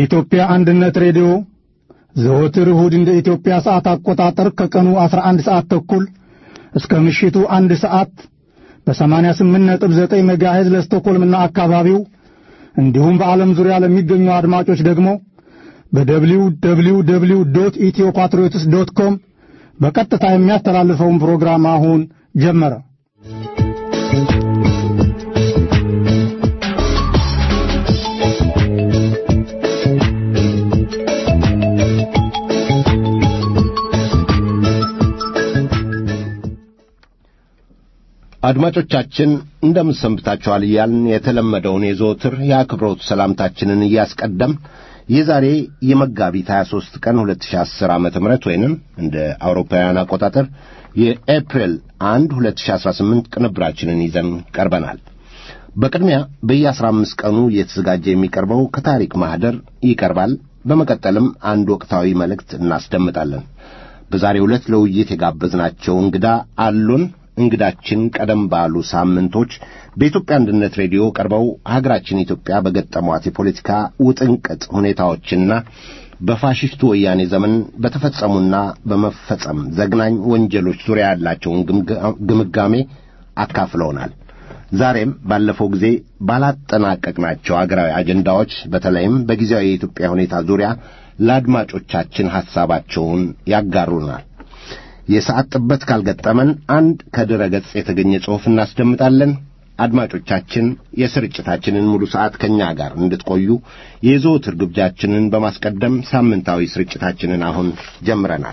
የኢትዮጵያ አንድነት ሬዲዮ ዘወትር እሁድ እንደ ኢትዮጵያ ሰዓት አቆጣጠር ከቀኑ 11 ሰዓት ተኩል እስከ ምሽቱ አንድ ሰዓት በ88.9 ሜጋሄዝ ለስቶኮልምና አካባቢው እንዲሁም በዓለም ዙሪያ ለሚገኙ አድማጮች ደግሞ በደብሊው ደብሊው ደብሊው ዶት ኢትዮ ፓትሪዮትስ ዶት ኮም በቀጥታ የሚያስተላልፈውን ፕሮግራም አሁን ጀመረ። አድማጮቻችን እንደምን ሰንብታችኋል እያልን የተለመደውን የዘወትር የአክብሮት ሰላምታችንን እያስቀደም የዛሬ የመጋቢት 23 ቀን 2010 ዓ.ም ወይንም እንደ አውሮፓውያን አቆጣጠር የኤፕሪል 1 2018 ቅንብራችንን ይዘን ቀርበናል። በቅድሚያ በየ15 ቀኑ እየተዘጋጀ የሚቀርበው ከታሪክ ማኅደር ይቀርባል። በመቀጠልም አንድ ወቅታዊ መልእክት እናስደምጣለን። በዛሬው ዕለት ለውይይት የጋበዝናቸው እንግዳ አሉን። እንግዳችን ቀደም ባሉ ሳምንቶች በኢትዮጵያ አንድነት ሬዲዮ ቀርበው ሀገራችን ኢትዮጵያ በገጠሟት የፖለቲካ ውጥንቅጥ ሁኔታዎችና በፋሽስቱ ወያኔ ዘመን በተፈጸሙና በመፈጸም ዘግናኝ ወንጀሎች ዙሪያ ያላቸውን ግምጋሜ አካፍለውናል። ዛሬም ባለፈው ጊዜ ባላጠናቀቅናቸው አገራዊ አጀንዳዎች በተለይም በጊዜያዊ የኢትዮጵያ ሁኔታ ዙሪያ ለአድማጮቻችን ሐሳባቸውን ያጋሩናል። የሰዓት ጥበት ካልገጠመን አንድ ከድረ ገጽ የተገኘ ጽሑፍ እናስደምጣለን። አድማጮቻችን የስርጭታችንን ሙሉ ሰዓት ከእኛ ጋር እንድትቆዩ የዘወትር ግብዣችንን በማስቀደም ሳምንታዊ ስርጭታችንን አሁን ጀምረናል።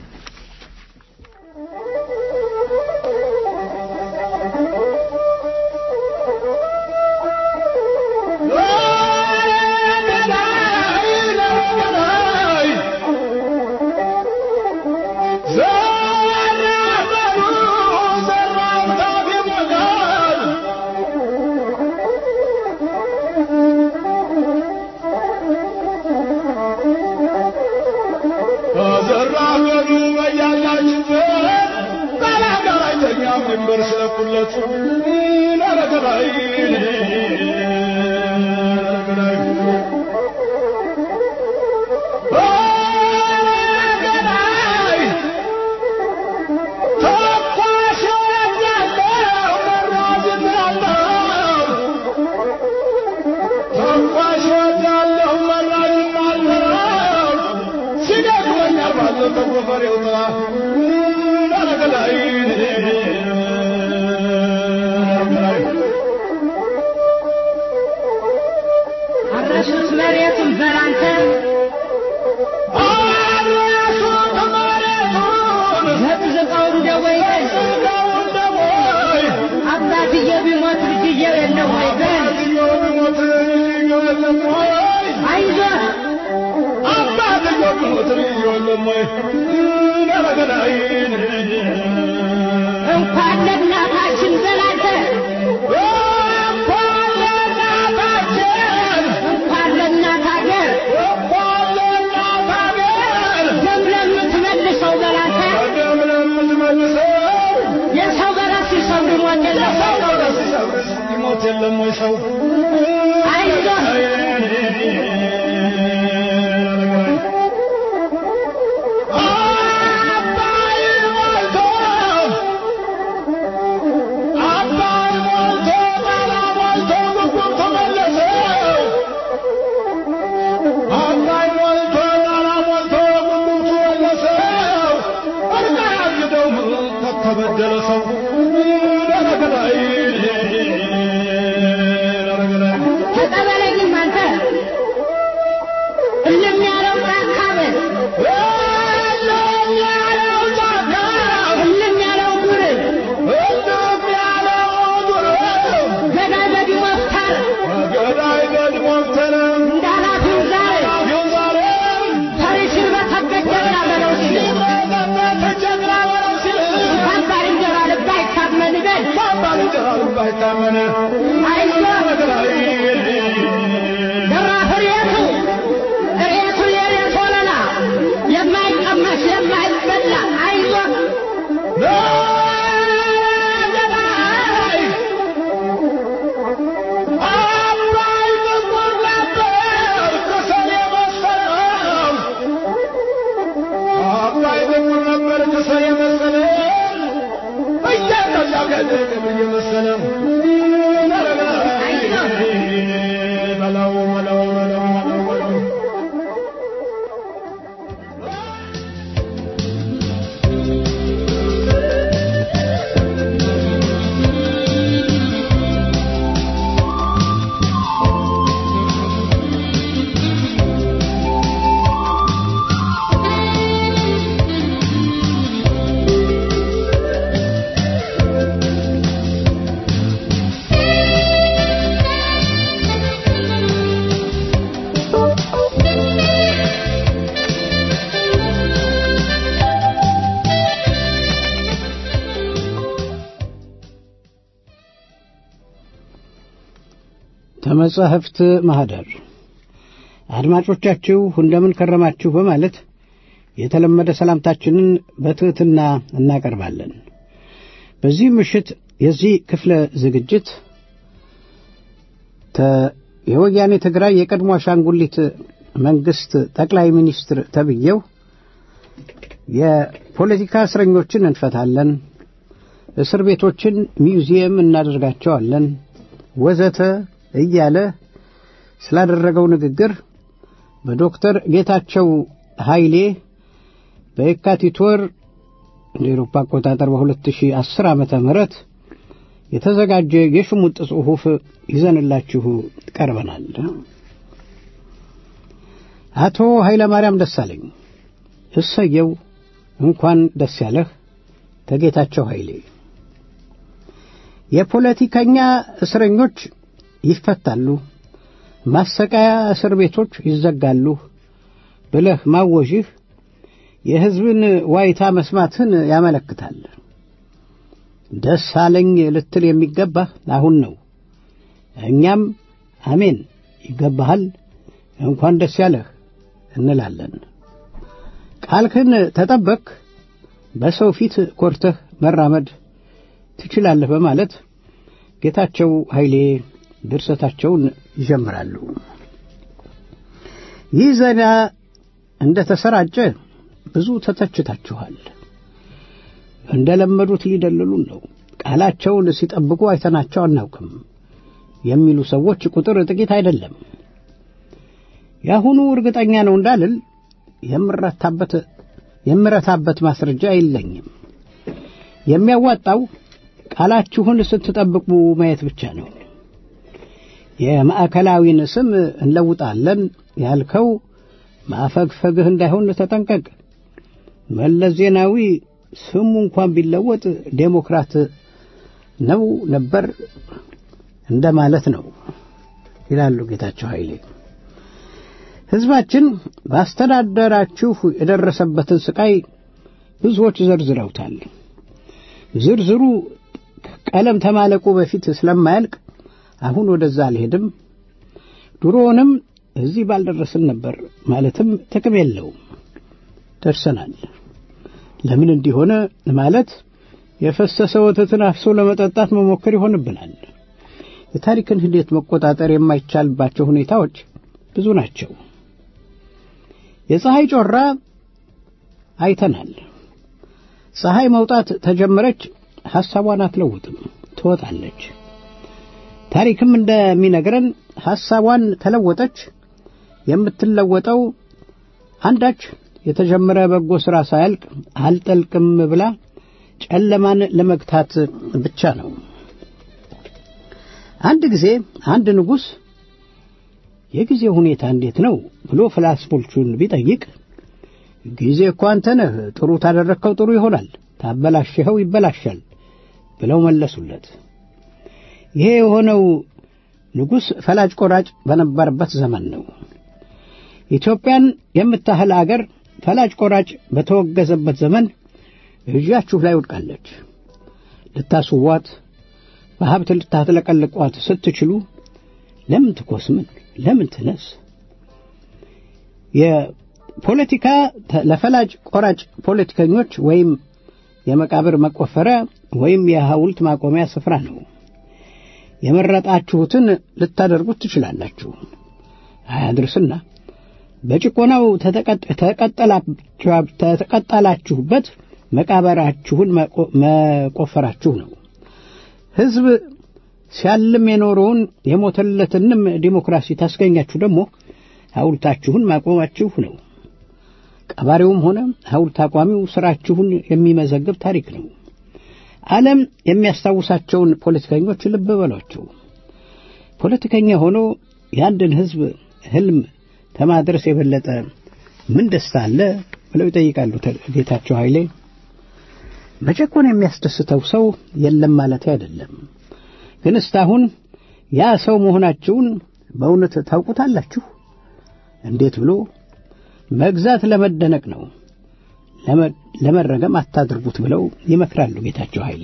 እንኳን ለእናታችን ዘላተ እንኳን ለእናት ሀገር ደም ለምትመልሰው ዘላተ የሰው በራስ ሲሰው ሞት የለም አይዞህ ተበደለ ሰው ተቀበለኝም አንተ እልም ያለው ጫካ በል እልም ያለው ዱር ገዳይ በዲሞ ፍታር ገዳይ ገድሞተነ እንዳላፊው ዛሬ ፈሪሽን በተበት ጀግና በለው ሲል ተጀግና በለው ሲል እንኳን ባልንጀራ ልብ አይታመን በል ባልንጀራ ልብ አይታመን አይዞህ ደራፍ ሬቱ ሬቱ የሬት ወለላ የማይቀመስ የማይበላ አይዞህ አባይ ጥቁር ነበር ከሰኔ እየመሰለ በለው በለው በለው በለው ከመጻሕፍት ማኅደር አድማጮቻችሁ እንደምን ከረማችሁ በማለት የተለመደ ሰላምታችንን በትሕትና እናቀርባለን። በዚህ ምሽት የዚህ ክፍለ ዝግጅት ተ- የወያኔ ትግራይ የቀድሞ አሻንጉሊት መንግሥት ጠቅላይ ሚኒስትር ተብዬው የፖለቲካ እስረኞችን እንፈታለን፣ እስር ቤቶችን ሚውዚየም እናደርጋቸዋለን፣ ወዘተ እያለ ስላደረገው ንግግር በዶክተር ጌታቸው ኃይሌ በየካቲት ወር እንደ ኤሮፓ አቆጣጠር በ2010 ዓመተ ምህረት የተዘጋጀ የሽሙጥ ጽሑፍ ይዘንላችሁ ቀርበናል። አቶ ኃይለ ማርያም ደሳለኝ እሰየው እንኳን ደስ ያለህ ተጌታቸው ኃይሌ የፖለቲከኛ እስረኞች ይፈታሉ፣ ማሰቃያ እስር ቤቶች ይዘጋሉ ብለህ ማወዥህ የሕዝብን ዋይታ መስማትህን ያመለክታል። ደስ አለኝ ልትል የሚገባህ አሁን ነው። እኛም አሜን ይገባሃል፣ እንኳን ደስ ያለህ እንላለን። ቃልህን ተጠበቅ፣ በሰው ፊት ኮርተህ መራመድ ትችላለህ በማለት ጌታቸው ኃይሌ ድርሰታቸውን ይጀምራሉ። ይህ ዜና እንደ ተሰራጨ ብዙ ተተችታችኋል። እንደ ለመዱት ሊደልሉን ነው፣ ቃላቸውን ሲጠብቁ አይተናቸው አናውቅም የሚሉ ሰዎች ቁጥር ጥቂት አይደለም። የአሁኑ እርግጠኛ ነው እንዳልል የምረታበት የምረታበት ማስረጃ የለኝም። የሚያዋጣው ቃላችሁን ስትጠብቁ ማየት ብቻ ነው። የማዕከላዊን ስም እንለውጣለን ያልከው ማፈግፈግህ እንዳይሆን ተጠንቀቅ። መለስ ዜናዊ ስሙ እንኳን ቢለወጥ ዴሞክራት ነው ነበር እንደማለት ነው ይላሉ ጌታቸው ኃይሌ። ሕዝባችን ባስተዳደራችሁ የደረሰበትን ስቃይ ብዙዎች ዘርዝረውታል። ዝርዝሩ ቀለም ተማለቁ በፊት ስለማያልቅ አሁን ወደዛ አልሄድም። ድሮውንም እዚህ ባልደረስን ነበር ማለትም ጥቅም የለውም። ደርሰናል። ለምን እንዲሆነ ማለት የፈሰሰ ወተትን አፍሶ ለመጠጣት መሞከር ይሆንብናል። የታሪክን ሂደት መቆጣጠር የማይቻልባቸው ሁኔታዎች ብዙ ናቸው። የፀሐይ ጮራ አይተናል። ፀሐይ መውጣት ተጀመረች፣ ሐሳቧን አትለውጥም፣ ትወጣለች። ታሪክም እንደሚነግረን ሐሳቧን ተለወጠች። የምትለወጠው አንዳች የተጀመረ በጎ ሥራ ሳያልቅ አልጠልቅም ብላ ጨለማን ለመግታት ብቻ ነው። አንድ ጊዜ አንድ ንጉሥ የጊዜ ሁኔታ እንዴት ነው ብሎ ፍላስፎቹን ቢጠይቅ ጊዜ እኮ አንተ ነህ፣ ጥሩ ታደረግከው ጥሩ ይሆናል፣ ታበላሽኸው ይበላሻል ብለው መለሱለት። ይሄ የሆነው ንጉሥ ፈላጭ ቆራጭ በነበረበት ዘመን ነው። ኢትዮጵያን የምታህል አገር ፈላጭ ቆራጭ በተወገዘበት ዘመን እጃችሁ ላይ ወድቃለች። ልታስዋት፣ በሀብት ልታትለቀልቋት ስትችሉ ለምን ትኮስምን? ለምን ትነስ? የፖለቲካ ለፈላጭ ቆራጭ ፖለቲከኞች ወይም የመቃብር መቆፈሪያ ወይም የሐውልት ማቆሚያ ስፍራ ነው። የመረጣችሁትን ልታደርጉት ትችላላችሁ። አያድርስና በጭቆናው ተቀጠላችሁበት መቃበራችሁን መቆፈራችሁ ነው። ሕዝብ ሲያልም የኖረውን የሞተለትንም ዲሞክራሲ ታስገኛችሁ ደግሞ ሐውልታችሁን ማቆማችሁ ነው። ቀባሪውም ሆነ ሐውልት አቋሚው ሥራችሁን የሚመዘግብ ታሪክ ነው። ዓለም የሚያስታውሳቸውን ፖለቲከኞች ልብ በሏቸው። ፖለቲከኛ ሆኖ የአንድን ሕዝብ ሕልም ከማድረስ የበለጠ ምን ደስታ አለ ብለው ይጠይቃሉ ጌታቸው ኃይሌ። መጨቆን የሚያስደስተው ሰው የለም ማለት አይደለም። ግን እስካሁን ያ ሰው መሆናችሁን በእውነት ታውቁታላችሁ? እንዴት ብሎ መግዛት ለመደነቅ ነው፣ ለመረገም አታድርጉት ብለው ይመክራሉ ጌታቸው ኃይሌ።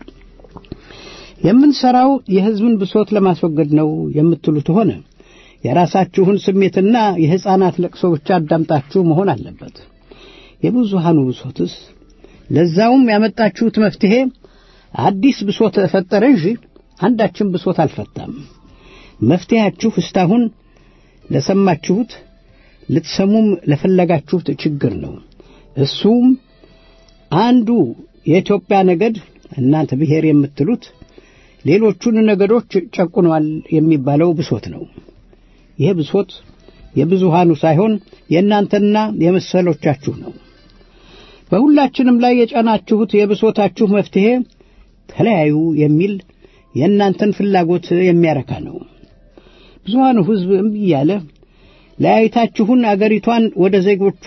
የምንሰራው የሕዝብን ብሶት ለማስወገድ ነው የምትሉት ሆነ የራሳችሁን ስሜትና የሕፃናት ለቅሶ ብቻ አዳምጣችሁ መሆን አለበት። የብዙሃኑ ብሶትስ ለዛውም ያመጣችሁት መፍትሔ አዲስ ብሶት ፈጠረ እንጂ አንዳችን ብሶት አልፈታም። መፍትሄያችሁ እስካሁን ለሰማችሁት ልትሰሙም ለፈለጋችሁት ችግር ነው። እሱም አንዱ የኢትዮጵያ ነገድ እናንተ ብሔር የምትሉት ሌሎቹን ነገዶች ጨቁኗል የሚባለው ብሶት ነው። ይህ ብሶት የብዙሃኑ ሳይሆን የእናንተና የመሰሎቻችሁ ነው። በሁላችንም ላይ የጫናችሁት የብሶታችሁ መፍትሔ ተለያዩ የሚል የእናንተን ፍላጎት የሚያረካ ነው። ብዙሃኑ ሕዝብ እምቢ እያለ ለያይታችሁን አገሪቷን ወደ ዜጎቿ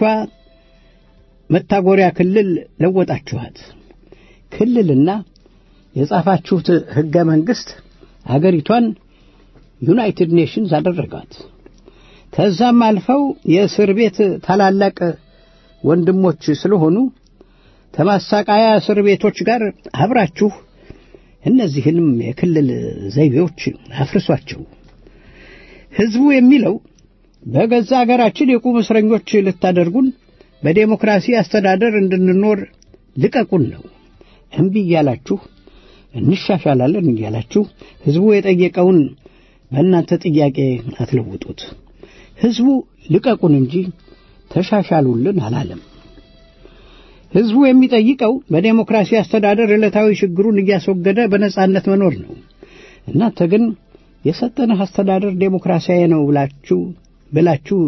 መታጎሪያ ክልል ለወጣችኋት። ክልልና የጻፋችሁት ሕገ መንግሥት አገሪቷን ዩናይትድ ኔሽንስ አደረጋት። ከዛም አልፈው የእስር ቤት ታላላቅ ወንድሞች ስለሆኑ ከማሳቃያ እስር ቤቶች ጋር አብራችሁ እነዚህንም የክልል ዘይቤዎች አፍርሷቸው። ሕዝቡ የሚለው በገዛ አገራችን የቁም እስረኞች ልታደርጉን፣ በዴሞክራሲ አስተዳደር እንድንኖር ልቀቁን ነው። እምቢ እያላችሁ እንሻሻላለን እያላችሁ ሕዝቡ የጠየቀውን በእናንተ ጥያቄ አትለውጡት። ሕዝቡ ልቀቁን እንጂ ተሻሻሉልን አላለም። ሕዝቡ የሚጠይቀው በዴሞክራሲ አስተዳደር ዕለታዊ ችግሩን እያስወገደ በነጻነት መኖር ነው። እናንተ ግን የሰጠንህ አስተዳደር ዴሞክራሲያዊ ነው ብላችሁ ብላችሁ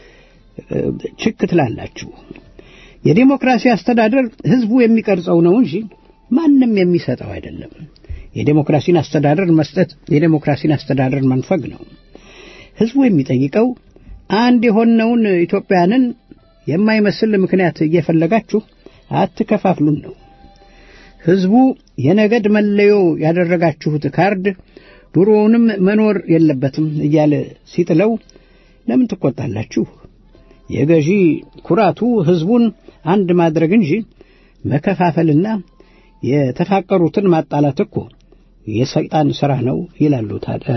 ችክ ትላላችሁ። የዴሞክራሲ አስተዳደር ሕዝቡ የሚቀርጸው ነው እንጂ ማንም የሚሰጠው አይደለም። የዴሞክራሲን አስተዳደር መስጠት የዴሞክራሲን አስተዳደር መንፈግ ነው። ሕዝቡ የሚጠይቀው አንድ የሆነውን ኢትዮጵያንን የማይመስል ምክንያት እየፈለጋችሁ አትከፋፍሉን ነው። ሕዝቡ የነገድ መለዮ ያደረጋችሁት ካርድ ድሮውንም መኖር የለበትም እያለ ሲጥለው ለምን ትቆጣላችሁ? የገዢ ኩራቱ ሕዝቡን አንድ ማድረግ እንጂ መከፋፈልና የተፋቀሩትን ማጣላት እኮ የሰይጣን ሥራ ነው ይላሉ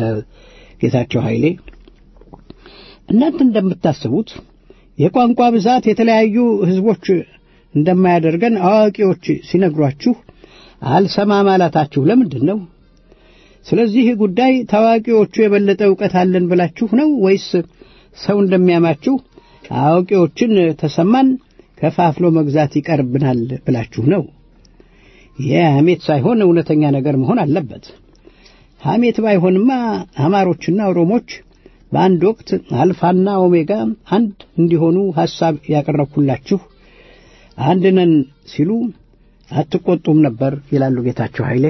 ጌታቸው ኃይሌ። እናንተ እንደምታስቡት የቋንቋ ብዛት የተለያዩ ሕዝቦች እንደማያደርገን አዋቂዎች ሲነግሯችሁ አልሰማ ማለታችሁ ለምንድን ነው? ስለዚህ ጉዳይ ታዋቂዎቹ የበለጠ ዕውቀት አለን ብላችሁ ነው ወይስ ሰው እንደሚያማችሁ አዋቂዎችን ተሰማን ከፋፍሎ መግዛት ይቀርብናል ብላችሁ ነው? ይህ ሐሜት ሳይሆን እውነተኛ ነገር መሆን አለበት። ሐሜት ባይሆንማ አማሮችና ኦሮሞች በአንድ ወቅት አልፋና ኦሜጋ አንድ እንዲሆኑ ሐሳብ ያቀረብኩላችሁ አንድ ነን ሲሉ አትቆጡም ነበር ይላሉ ጌታቸው ኃይሌ።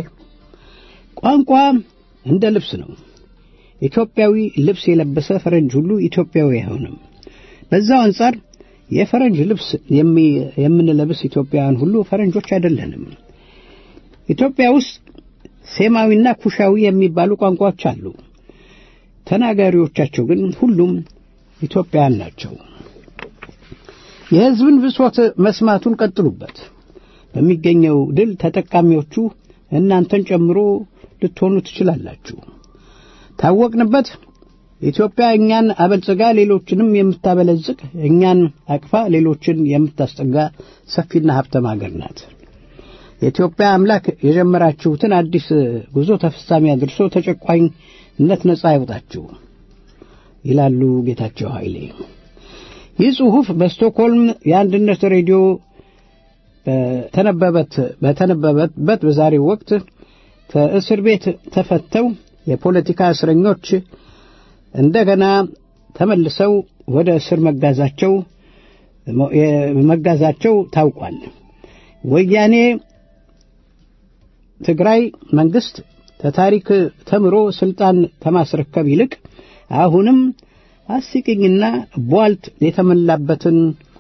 ቋንቋ እንደ ልብስ ነው። ኢትዮጵያዊ ልብስ የለበሰ ፈረንጅ ሁሉ ኢትዮጵያዊ አይሆንም። በዛው አንጻር የፈረንጅ ልብስ የምንለብስ ኢትዮጵያውያን ሁሉ ፈረንጆች አይደለንም። ኢትዮጵያ ውስጥ ሴማዊና ኩሻዊ የሚባሉ ቋንቋዎች አሉ። ተናጋሪዎቻቸው ግን ሁሉም ኢትዮጵያውያን ናቸው። የሕዝብን ብሶት መስማቱን ቀጥሉበት። በሚገኘው ድል ተጠቃሚዎቹ እናንተን ጨምሮ ልትሆኑ ትችላላችሁ። ታወቅንበት ኢትዮጵያ እኛን አበልጽጋ ሌሎችንም የምታበለጽግ እኛን አቅፋ ሌሎችን የምታስጠጋ ሰፊና ሀብታም አገር ናት። የኢትዮጵያ አምላክ የጀመራችሁትን አዲስ ጉዞ ተፈጻሚ አድርሶ ተጨቋኝነት ነጻ ያውጣችሁ ይላሉ ጌታቸው ኃይሌ። ይህ ጽሑፍ በስቶክሆልም የአንድነት ሬዲዮ በተነበበት በዛሬው ወቅት ከእስር ቤት ተፈተው የፖለቲካ እስረኞች እንደገና ተመልሰው ወደ እስር መጋዛቸው መጋዛቸው ታውቋል። ወያኔ ትግራይ መንግስት ከታሪክ ተምሮ ስልጣን ከማስረከብ ይልቅ አሁንም አስቂኝና ቧልት የተሞላበትን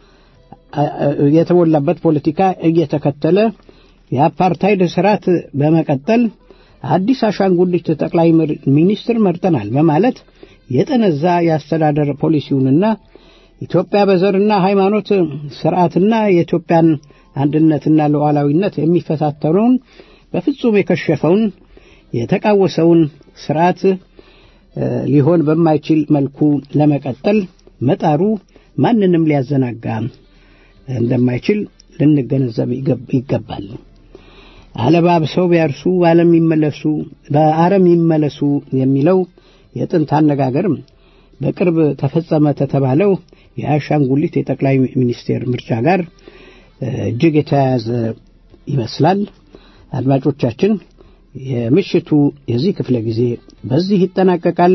የተሞላበት ፖለቲካ እየተከተለ የአፓርታይድ ስርዓት በመቀጠል አዲስ አሻንጉሊት ጠቅላይ ሚኒስትር መርጠናል በማለት የጠነዛ የአስተዳደር ፖሊሲውንና ኢትዮጵያ በዘርና ሃይማኖት ስርዓትና የኢትዮጵያን አንድነትና ሉዓላዊነት የሚፈታተነውን በፍጹም የከሸፈውን የተቃወሰውን ስርዓት ሊሆን በማይችል መልኩ ለመቀጠል መጣሩ ማንንም ሊያዘናጋ እንደማይችል ልንገነዘብ ይገባል። አለባብሰው ቢያርሱ በዓለም ይመለሱ በአረም ይመለሱ የሚለው የጥንት አነጋገርም በቅርብ ተፈጸመ ተተባለው የአሻንጉሊት የጠቅላይ ሚኒስቴር ምርጫ ጋር እጅግ የተያያዘ ይመስላል። አድማጮቻችን፣ የምሽቱ የዚህ ክፍለ ጊዜ በዚህ ይጠናቀቃል።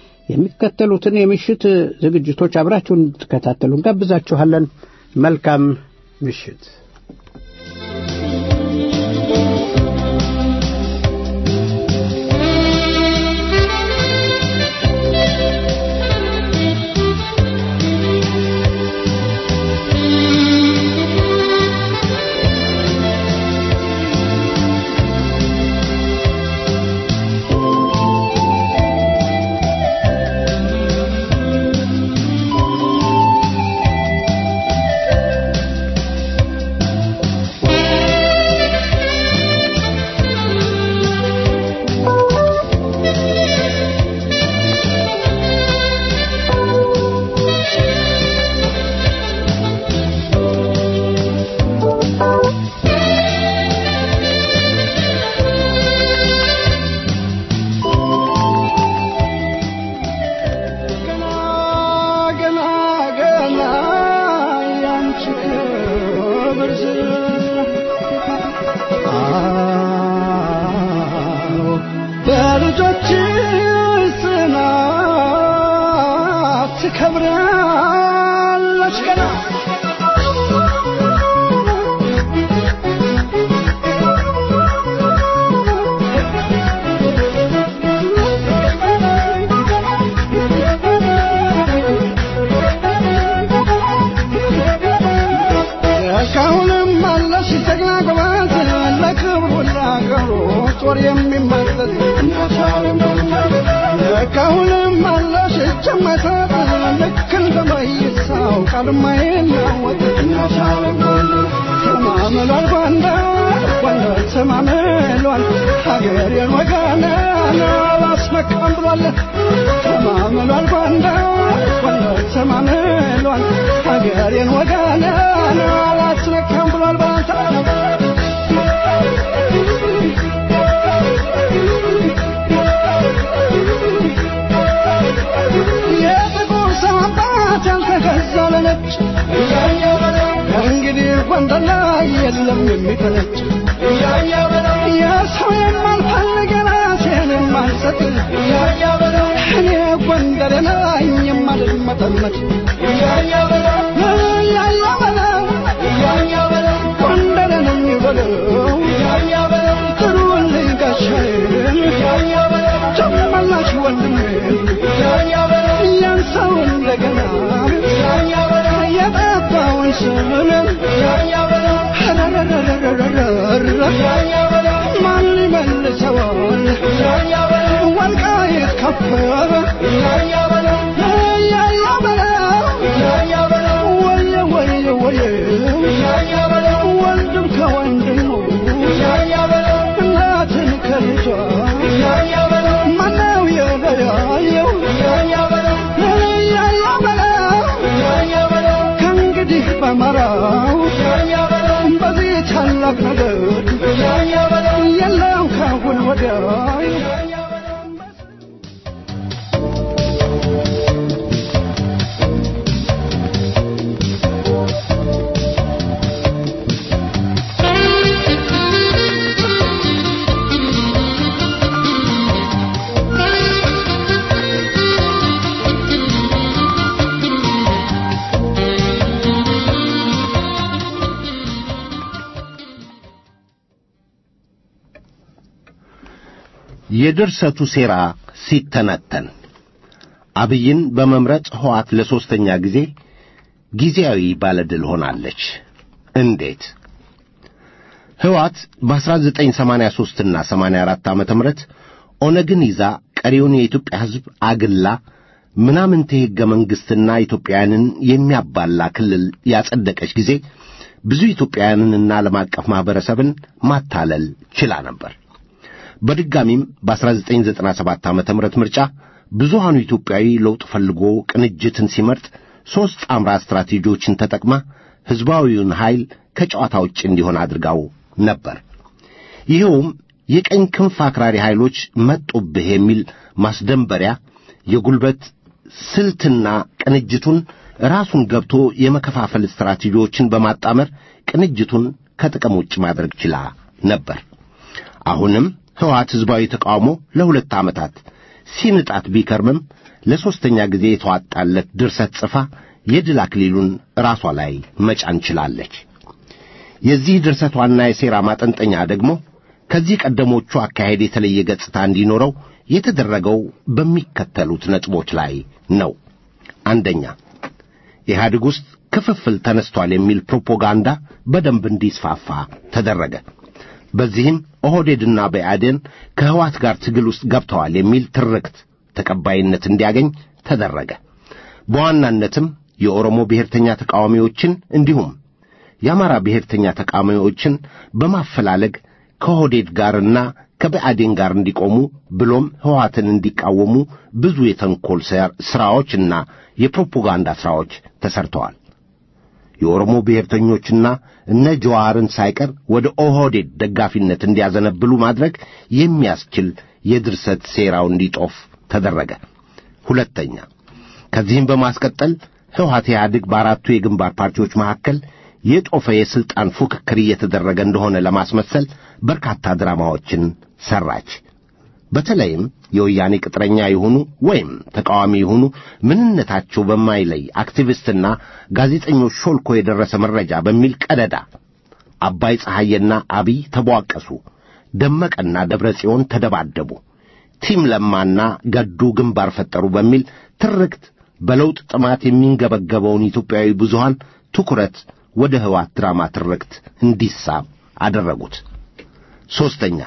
የሚከተሉትን የምሽት ዝግጅቶች አብራችሁን እንድትከታተሉ እንጋብዛችኋለን። መልካም ምሽት። Thank you. የድርሰቱ ሴራ ሲተነተን አብይን በመምረጥ ሕወሓት ለሦስተኛ ጊዜ ጊዜያዊ ባለድል ሆናለች። እንዴት? ሕወሓት በ1983 እና 84 ዓመተ ምህረት ኦነግን ይዛ ቀሪውን የኢትዮጵያ ሕዝብ አግላ ምናምንቴ ሕገ መንግሥትና ኢትዮጵያውያንን የሚያባላ ክልል ያጸደቀች ጊዜ ብዙ ኢትዮጵያውያንንና ዓለም አቀፍ ማኅበረሰብን ማታለል ችላ ነበር። በድጋሚም በ1997 ዓ ም ምርጫ ብዙሃኑ ኢትዮጵያዊ ለውጥ ፈልጎ ቅንጅትን ሲመርጥ ሦስት ጣምራ ስትራቴጂዎችን ተጠቅማ ሕዝባዊውን ኃይል ከጨዋታ ውጭ እንዲሆን አድርጋው ነበር። ይኸውም የቀኝ ክንፍ አክራሪ ኃይሎች መጡብህ የሚል ማስደንበሪያ፣ የጉልበት ስልትና ቅንጅቱን ራሱን ገብቶ የመከፋፈል ስትራቴጂዎችን በማጣመር ቅንጅቱን ከጥቅም ውጭ ማድረግ ችላ ነበር። አሁንም ሕወሓት ሕዝባዊ ተቃውሞ ለሁለት ዓመታት ሲንጣት ቢከርምም ለሦስተኛ ጊዜ የተዋጣለት ድርሰት ጽፋ የድል አክሊሉን ራሷ ላይ መጫን ችላለች። የዚህ ድርሰት ዋና የሴራ ማጠንጠኛ ደግሞ ከዚህ ቀደሞቹ አካሄድ የተለየ ገጽታ እንዲኖረው የተደረገው በሚከተሉት ነጥቦች ላይ ነው። አንደኛ፣ ኢህአዴግ ውስጥ ክፍፍል ተነስቷል የሚል ፕሮፓጋንዳ በደንብ እንዲስፋፋ ተደረገ። በዚህም ኦህዴድና ብአዴን ከሕወሓት ጋር ትግል ውስጥ ገብተዋል የሚል ትርክት ተቀባይነት እንዲያገኝ ተደረገ። በዋናነትም የኦሮሞ ብሔርተኛ ተቃዋሚዎችን እንዲሁም የአማራ ብሔርተኛ ተቃዋሚዎችን በማፈላለግ ከኦህዴድ ጋርና ከብአዴን ጋር እንዲቆሙ ብሎም ሕወሓትን እንዲቃወሙ ብዙ የተንኰል ሥራዎችና የፕሮፓጋንዳ ሥራዎች ተሠርተዋል። የኦሮሞ ብሔርተኞችና እነ ጀዋርን ሳይቀር ወደ ኦህዴድ ደጋፊነት እንዲያዘነብሉ ማድረግ የሚያስችል የድርሰት ሴራው እንዲጦፍ ተደረገ። ሁለተኛ፣ ከዚህም በማስቀጠል ሕወሓት ኢህአዴግ በአራቱ የግንባር ፓርቲዎች መካከል የጦፈ የሥልጣን ፉክክር እየተደረገ እንደሆነ ለማስመሰል በርካታ ድራማዎችን ሠራች። በተለይም የወያኔ ቅጥረኛ የሆኑ ወይም ተቃዋሚ የሆኑ ምንነታቸው በማይለይ አክቲቪስትና ጋዜጠኞች ሾልኮ የደረሰ መረጃ በሚል ቀደዳ አባይ ፀሐዬና አብይ ተቧቀሱ፣ ደመቀና ደብረ ጽዮን ተደባደቡ፣ ቲም ለማና ገዱ ግንባር ፈጠሩ በሚል ትርክት በለውጥ ጥማት የሚንገበገበውን ኢትዮጵያዊ ብዙሃን ትኩረት ወደ ሕወሓት ድራማ ትርክት እንዲሳብ አደረጉት። ሦስተኛ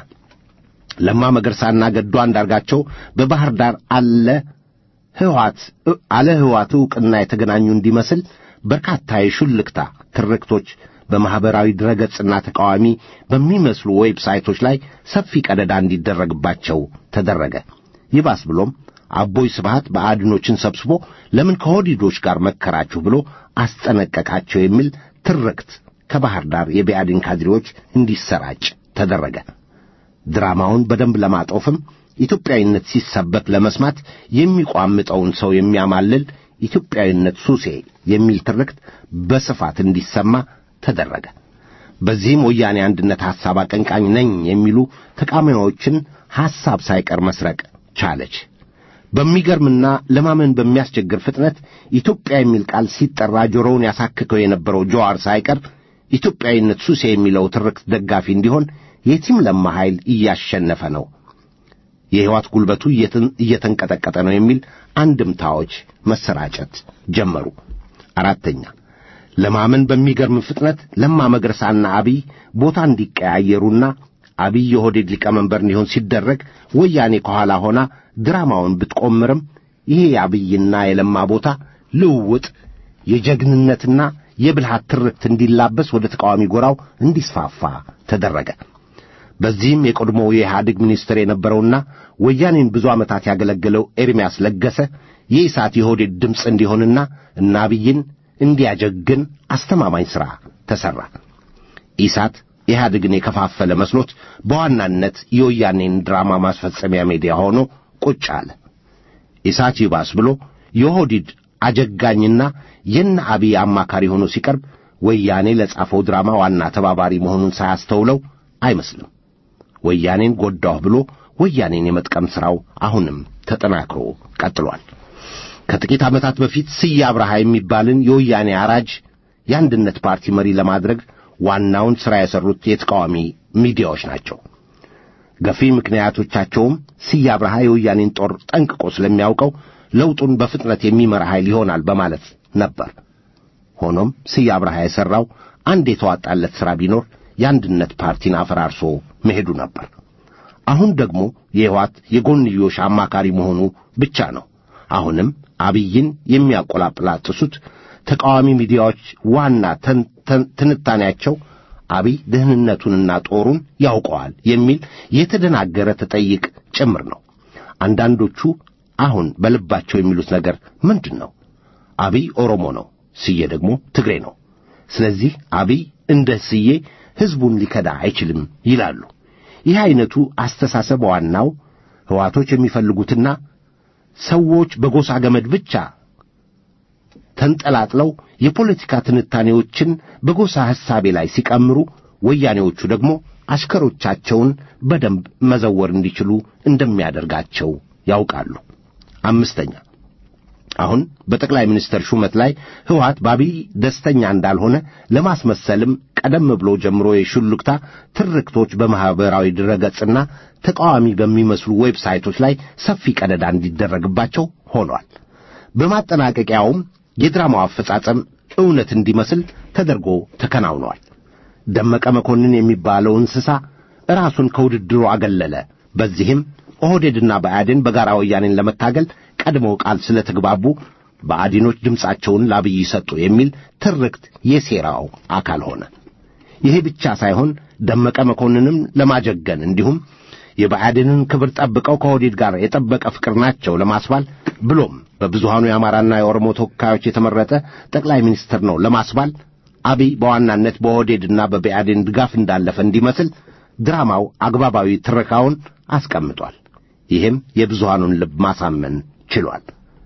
ለማ መገርሳና ገዱ አንዳርጋቸው በባህር ዳር አለ ሕወሓት አለ ሕወሓት ዕውቅና የተገናኙ እንዲመስል በርካታ የሹልክታ ትርክቶች በማኅበራዊ ድረገጽና ተቃዋሚ በሚመስሉ ዌብሳይቶች ላይ ሰፊ ቀደዳ እንዲደረግባቸው ተደረገ። ይባስ ብሎም አቦይ ስብሃት በአድኖችን ሰብስቦ ለምን ከሆዲዶች ጋር መከራችሁ ብሎ አስጠነቀቃቸው የሚል ትርክት ከባህር ዳር የብአዴን ካድሬዎች እንዲሰራጭ ተደረገ። ድራማውን በደንብ ለማጦፍም ኢትዮጵያዊነት ሲሰበክ ለመስማት የሚቋምጠውን ሰው የሚያማልል ኢትዮጵያዊነት ሱሴ የሚል ትርክት በስፋት እንዲሰማ ተደረገ። በዚህም ወያኔ አንድነት ሐሳብ አቀንቃኝ ነኝ የሚሉ ተቃዋሚዎችን ሐሳብ ሳይቀር መስረቅ ቻለች። በሚገርምና ለማመን በሚያስቸግር ፍጥነት ኢትዮጵያ የሚል ቃል ሲጠራ ጆሮውን ያሳክከው የነበረው ጀዋር ሳይቀር ኢትዮጵያዊነት ሱሴ የሚለው ትርክት ደጋፊ እንዲሆን የቲም ለማ ኃይል እያሸነፈ ነው፣ የሕይወት ጉልበቱ እየተንቀጠቀጠ ነው የሚል አንድምታዎች መሰራጨት ጀመሩ። አራተኛ ለማመን በሚገርም ፍጥነት ለማ መገርሳና አብይ ቦታ እንዲቀያየሩና አብይ የኦህዴድ ሊቀመንበር እንዲሆን ሲደረግ ወያኔ ከኋላ ሆና ድራማውን ብትቆምርም ይሄ የአብይና የለማ ቦታ ልውውጥ የጀግንነትና የብልሃት ትርክት እንዲላበስ ወደ ተቃዋሚ ጎራው እንዲስፋፋ ተደረገ። በዚህም የቀድሞው የኢህአዴግ ሚኒስትር የነበረውና ወያኔን ብዙ ዓመታት ያገለገለው ኤርምያስ ለገሰ የኢሳት የኦህዴድ ድምፅ እንዲሆንና እና አብይን እንዲያጀግን አስተማማኝ ሥራ ተሠራ። ኢሳት ኢህአዴግን የከፋፈለ መስሎት በዋናነት የወያኔን ድራማ ማስፈጸሚያ ሜዲያ ሆኖ ቁጭ አለ። ኢሳት ይባስ ብሎ የኦህዴድ አጀጋኝና የነ አብይ አማካሪ ሆኖ ሲቀርብ ወያኔ ለጻፈው ድራማ ዋና ተባባሪ መሆኑን ሳያስተውለው አይመስልም። ወያኔን ጎዳሁ ብሎ ወያኔን የመጥቀም ሥራው አሁንም ተጠናክሮ ቀጥሏል። ከጥቂት ዓመታት በፊት ስዬ አብርሃ የሚባልን የወያኔ አራጅ የአንድነት ፓርቲ መሪ ለማድረግ ዋናውን ሥራ የሠሩት የተቃዋሚ ሚዲያዎች ናቸው። ገፊ ምክንያቶቻቸውም ስዬ አብርሃ የወያኔን ጦር ጠንቅቆ ስለሚያውቀው ለውጡን በፍጥነት የሚመራ ኃይል ይሆናል በማለት ነበር። ሆኖም ስዬ አብርሃ የሠራው አንድ የተዋጣለት ሥራ ቢኖር የአንድነት ፓርቲን አፈራርሶ መሄዱ ነበር። አሁን ደግሞ የሕወሓት የጎንዮሽ አማካሪ መሆኑ ብቻ ነው። አሁንም አብይን የሚያቆላጵላጥሱት ተቃዋሚ ሚዲያዎች ዋና ትንታኔያቸው አብይ ደህንነቱንና ጦሩን ያውቀዋል የሚል የተደናገረ ተጠይቅ ጭምር ነው። አንዳንዶቹ አሁን በልባቸው የሚሉት ነገር ምንድን ነው? አብይ ኦሮሞ ነው፣ ስዬ ደግሞ ትግሬ ነው። ስለዚህ አብይ እንደ ስዬ ሕዝቡን ሊከዳ አይችልም ይላሉ። ይህ ዐይነቱ አስተሳሰብ ዋናው ሕዋቶች የሚፈልጉትና ሰዎች በጎሳ ገመድ ብቻ ተንጠላጥለው የፖለቲካ ትንታኔዎችን በጎሳ ሐሳቤ ላይ ሲቀምሩ፣ ወያኔዎቹ ደግሞ አሽከሮቻቸውን በደንብ መዘወር እንዲችሉ እንደሚያደርጋቸው ያውቃሉ። አምስተኛ አሁን በጠቅላይ ሚኒስትር ሹመት ላይ ሕወሓት በአብይ ደስተኛ እንዳልሆነ ለማስመሰልም ቀደም ብሎ ጀምሮ የሹልክታ ትርክቶች በማኅበራዊ ድረገጽና ተቃዋሚ በሚመስሉ ዌብሳይቶች ላይ ሰፊ ቀደዳ እንዲደረግባቸው ሆኗል። በማጠናቀቂያውም የድራማው አፈጻጸም እውነት እንዲመስል ተደርጎ ተከናውኗል። ደመቀ መኮንን የሚባለው እንስሳ ራሱን ከውድድሩ አገለለ። በዚህም ኦህዴድና ብአዴን በጋራ ወያኔን ለመታገል ቀድመው ቃል ስለተግባቡ ብአዴኖች ድምፃቸውን ለአብይ ሰጡ የሚል ትርክት የሴራው አካል ሆነ። ይሄ ብቻ ሳይሆን ደመቀ መኮንንም ለማጀገን እንዲሁም የብአዴንን ክብር ጠብቀው ከኦህዴድ ጋር የጠበቀ ፍቅር ናቸው ለማስባል ብሎም በብዙሃኑ የአማራና የኦሮሞ ተወካዮች የተመረጠ ጠቅላይ ሚኒስትር ነው ለማስባል አብይ በዋናነት በኦህዴድና በብአዴን ድጋፍ እንዳለፈ እንዲመስል ድራማው አግባባዊ ትረካውን አስቀምጧል። ይህም የብዙሃኑን ልብ ማሳመን ችሏል።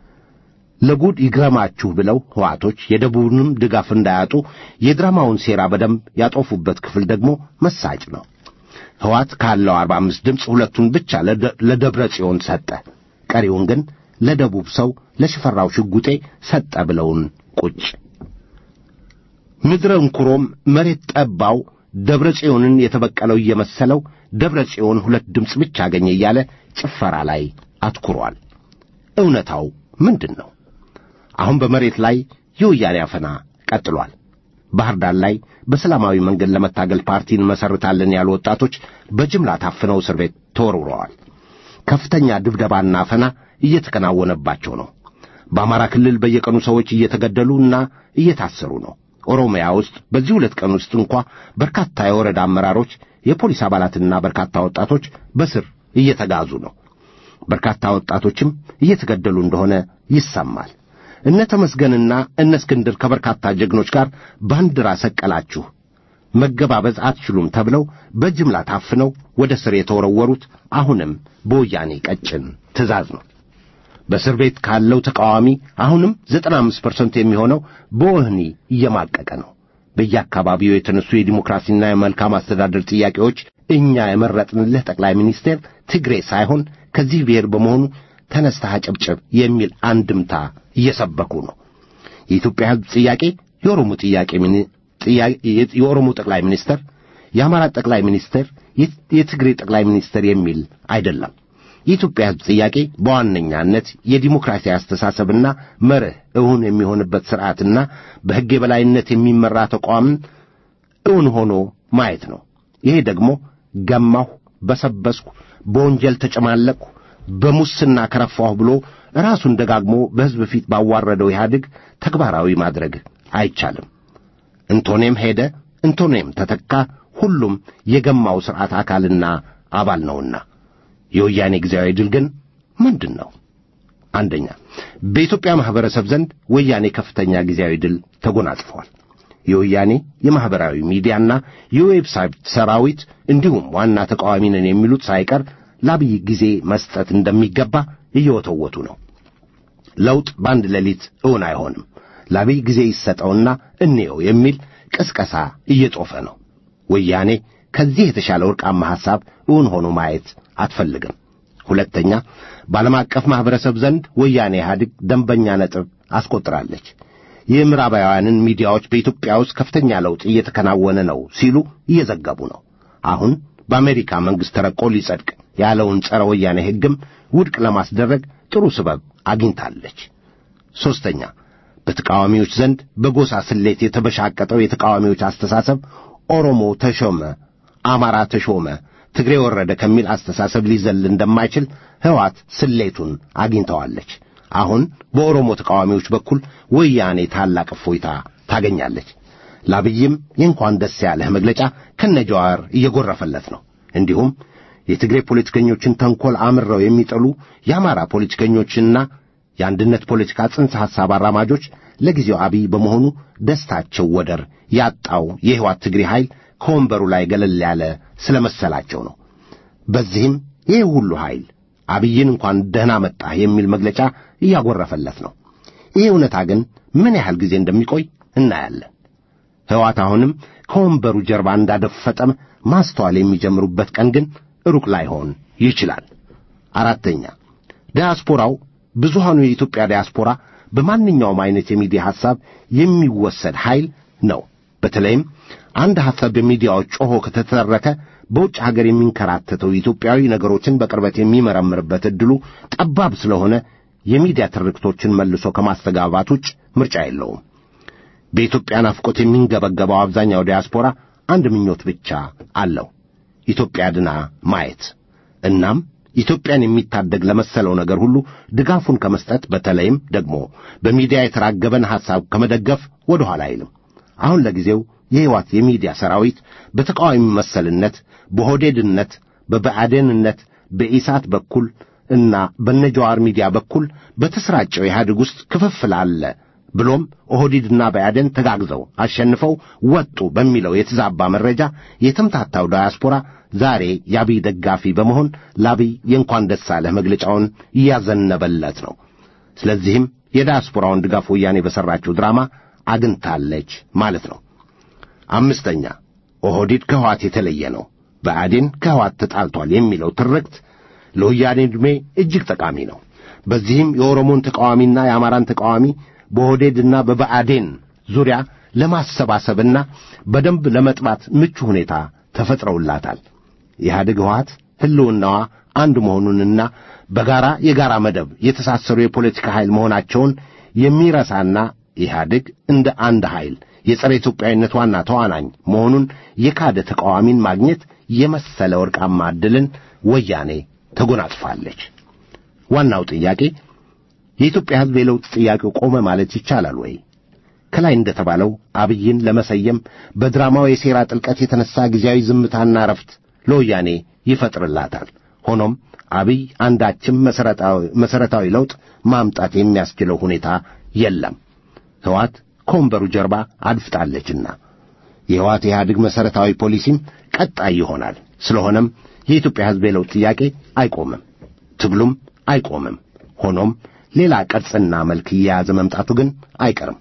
ለጉድ ይግረማችሁ ብለው ሕዋቶች የደቡብንም ድጋፍ እንዳያጡ የድራማውን ሴራ በደንብ ያጦፉበት ክፍል ደግሞ መሳጭ ነው። ሕዋት ካለው አርባ አምስት ድምፅ ሁለቱን ብቻ ለደብረ ጽዮን ሰጠ። ቀሪውን ግን ለደቡብ ሰው ለሽፈራው ሽጉጤ ሰጠ ብለውን ቁጭ ምድረ እንኩሮም መሬት ጠባው ደብረ ጽዮንን የተበቀለው እየመሰለው ደብረ ጽዮን ሁለት ድምፅ ብቻ አገኘ እያለ ጭፈራ ላይ አትኩሯል። እውነታው ምንድን ነው? አሁን በመሬት ላይ የወያኔ አፈና ቀጥሏል። ባህር ዳር ላይ በሰላማዊ መንገድ ለመታገል ፓርቲ እንመሰርታለን ያሉ ወጣቶች በጅምላ ታፍነው እስር ቤት ተወርውረዋል። ከፍተኛ ድብደባና አፈና እየተከናወነባቸው ነው። በአማራ ክልል በየቀኑ ሰዎች እየተገደሉና እየታሰሩ ነው። ኦሮሚያ ውስጥ በዚህ ሁለት ቀን ውስጥ እንኳ በርካታ የወረዳ አመራሮች፣ የፖሊስ አባላትና በርካታ ወጣቶች በስር እየተጋዙ ነው። በርካታ ወጣቶችም እየተገደሉ እንደሆነ ይሰማል። እነ ተመስገንና እነ እስክንድር ከበርካታ ጀግኖች ጋር ባንዲራ ሰቀላችሁ፣ መገባበዝ አትችሉም ተብለው በጅምላ ታፍነው ወደ ስር የተወረወሩት አሁንም በወያኔ ቀጭን ትእዛዝ ነው። በእስር ቤት ካለው ተቃዋሚ አሁንም ዘጠና አምስት ፐርሰንት የሚሆነው በወህኒ እየማቀቀ ነው። በየአካባቢው የተነሱ የዲሞክራሲና የመልካም አስተዳደር ጥያቄዎች እኛ የመረጥንልህ ጠቅላይ ሚኒስቴር ትግሬ ሳይሆን ከዚህ ብሔር በመሆኑ ተነስተህ አጨብጭብ የሚል አንድምታ እየሰበኩ ነው። የኢትዮጵያ ሕዝብ ጥያቄ የኦሮሞ ጥያቄ የኦሮሞ ጠቅላይ ሚኒስትር፣ የአማራ ጠቅላይ ሚኒስትር፣ የትግሬ ጠቅላይ ሚኒስትር የሚል አይደለም። የኢትዮጵያ ሕዝብ ጥያቄ በዋነኛነት የዲሞክራሲ አስተሳሰብና መርህ እውን የሚሆንበት ሥርዓትና በሕግ የበላይነት የሚመራ ተቋምን እውን ሆኖ ማየት ነው። ይሄ ደግሞ ገማሁ፣ በሰበስኩ፣ በወንጀል ተጨማለቅሁ፣ በሙስና ከረፋሁ ብሎ ራሱን ደጋግሞ በሕዝብ ፊት ባዋረደው ኢህአዴግ ተግባራዊ ማድረግ አይቻልም። እንቶኔም ሄደ፣ እንቶኔም ተተካ፣ ሁሉም የገማው ሥርዓት አካልና አባል ነውና የወያኔ ጊዜያዊ ድል ግን ምንድን ነው? አንደኛ በኢትዮጵያ ማኅበረሰብ ዘንድ ወያኔ ከፍተኛ ጊዜያዊ ድል ተጎናጽፏል። የወያኔ የማኅበራዊ ሚዲያና የዌብሳይት ሰራዊት እንዲሁም ዋና ተቃዋሚ ነን የሚሉት ሳይቀር ለአብይ ጊዜ መስጠት እንደሚገባ እየወተወቱ ነው። ለውጥ በአንድ ሌሊት እውን አይሆንም። ለአብይ ጊዜ ይሰጠውና እንየው የሚል ቅስቀሳ እየጦፈ ነው። ወያኔ ከዚህ የተሻለ ወርቃማ ሐሳብ እውን ሆኖ ማየት አትፈልግም። ሁለተኛ በዓለም አቀፍ ማኅበረሰብ ዘንድ ወያኔ ኢህአዴግ ደንበኛ ነጥብ አስቆጥራለች። የምዕራባውያንን ሚዲያዎች በኢትዮጵያ ውስጥ ከፍተኛ ለውጥ እየተከናወነ ነው ሲሉ እየዘገቡ ነው። አሁን በአሜሪካ መንግሥት ተረቆ ሊጸድቅ ያለውን ጸረ ወያኔ ሕግም ውድቅ ለማስደረግ ጥሩ ስበብ አግኝታለች። ሦስተኛ በተቃዋሚዎች ዘንድ በጎሳ ስሌት የተበሻቀጠው የተቃዋሚዎች አስተሳሰብ ኦሮሞ ተሾመ፣ አማራ ተሾመ፣ ትግሬ ወረደ ከሚል አስተሳሰብ ሊዘል እንደማይችል ሕወሓት ስሌቱን አግኝተዋለች። አሁን በኦሮሞ ተቃዋሚዎች በኩል ወያኔ ታላቅ እፎይታ ታገኛለች። ለአብይም የእንኳን ደስ ያለህ መግለጫ ከነጀዋር እየጎረፈለት ነው። እንዲሁም የትግሬ ፖለቲከኞችን ተንኰል አምረው የሚጠሉ የአማራ ፖለቲከኞችና የአንድነት ፖለቲካ ጽንሰ ሐሳብ አራማጆች ለጊዜው አብይ በመሆኑ ደስታቸው ወደር ያጣው የሕይወት ትግሬ ኃይል ከወንበሩ ላይ ገለል ያለ ስለ መሰላቸው ነው። በዚህም ይህ ሁሉ ኃይል አብይን እንኳን ደህና መጣህ የሚል መግለጫ እያጎረፈለት ነው። ይህ እውነታ ግን ምን ያህል ጊዜ እንደሚቆይ እናያለን። ሕወሓት አሁንም ከወንበሩ ጀርባ እንዳደፈጠም ማስተዋል የሚጀምሩበት ቀን ግን ሩቅ ላይሆን ይችላል። አራተኛ ዲያስፖራው ብዙሃኑ የኢትዮጵያ ዲያስፖራ በማንኛውም አይነት የሚዲያ ሐሳብ የሚወሰድ ኃይል ነው። በተለይም አንድ ሐሳብ በሚዲያዎች ጮኾ ከተተረከ በውጭ ሀገር የሚንከራተተው ኢትዮጵያዊ ነገሮችን በቅርበት የሚመረምርበት ዕድሉ ጠባብ ስለሆነ የሚዲያ ትርክቶችን መልሶ ከማስተጋባት ውጭ ምርጫ የለውም። በኢትዮጵያ ናፍቆት የሚንገበገበው አብዛኛው ዲያስፖራ አንድ ምኞት ብቻ አለው፣ ኢትዮጵያ ድና ማየት። እናም ኢትዮጵያን የሚታደግ ለመሰለው ነገር ሁሉ ድጋፉን ከመስጠት በተለይም ደግሞ በሚዲያ የተራገበን ሐሳብ ከመደገፍ ወደ ኋላ አይልም። አሁን ለጊዜው የሕይወት የሚዲያ ሰራዊት በተቃዋሚ መሰልነት፣ በሆዴድነት፣ በብአዴንነት፣ በኢሳት በኩል እና በነጀዋር ሚዲያ በኩል በተሰራጨው ኢህአዴግ ውስጥ ክፍፍል አለ ብሎም ኦህዲድና ብአዴን ተጋግዘው አሸንፈው ወጡ በሚለው የተዛባ መረጃ የተምታታው ዳያስፖራ ዛሬ የአብይ ደጋፊ በመሆን ለአብይ የእንኳን ደስ አለህ መግለጫውን እያዘነበለት ነው። ስለዚህም የዳያስፖራውን ድጋፍ ወያኔ በሠራችው ድራማ አግኝታለች ማለት ነው። አምስተኛ ኦህዲድ ከሕዋት የተለየ ነው፣ ብአዴን ከሕዋት ተጣልቷል የሚለው ትርክት ለወያኔ ዕድሜ እጅግ ጠቃሚ ነው። በዚህም የኦሮሞን ተቃዋሚና የአማራን ተቃዋሚ በኦህዴድና በብአዴን ዙሪያ ለማሰባሰብና በደንብ ለመጥባት ምቹ ሁኔታ ተፈጥረውላታል። ኢህአዴግ ሕወሓት ሕልውናዋ አንድ መሆኑንና በጋራ የጋራ መደብ የተሳሰሩ የፖለቲካ ኃይል መሆናቸውን የሚረሳና ኢህአዴግ እንደ አንድ ኃይል የጸረ ኢትዮጵያዊነት ዋና ተዋናኝ መሆኑን የካደ ተቃዋሚን ማግኘት የመሰለ ወርቃማ ዕድልን ወያኔ ተጎናጽፋለች። ዋናው ጥያቄ የኢትዮጵያ ሕዝብ የለውጥ ጥያቄው ቆመ ማለት ይቻላል ወይ? ከላይ እንደተባለው አብይን ለመሰየም በድራማው የሴራ ጥልቀት የተነሳ ጊዜያዊ ዝምታና ረፍት ለወያኔ ይፈጥርላታል። ሆኖም አብይ አንዳችም መሠረታዊ ለውጥ ማምጣት የሚያስችለው ሁኔታ የለም። ሕወሓት ከወንበሩ ጀርባ አድፍጣለችና የሕወሓት ኢህአዴግ መሠረታዊ ፖሊሲም ቀጣይ ይሆናል። ስለሆነም የኢትዮጵያ ሕዝብ የለውጥ ጥያቄ አይቆምም፣ ትግሉም አይቆምም። ሆኖም ሌላ ቅርጽና መልክ እየያዘ መምጣቱ ግን አይቀርም።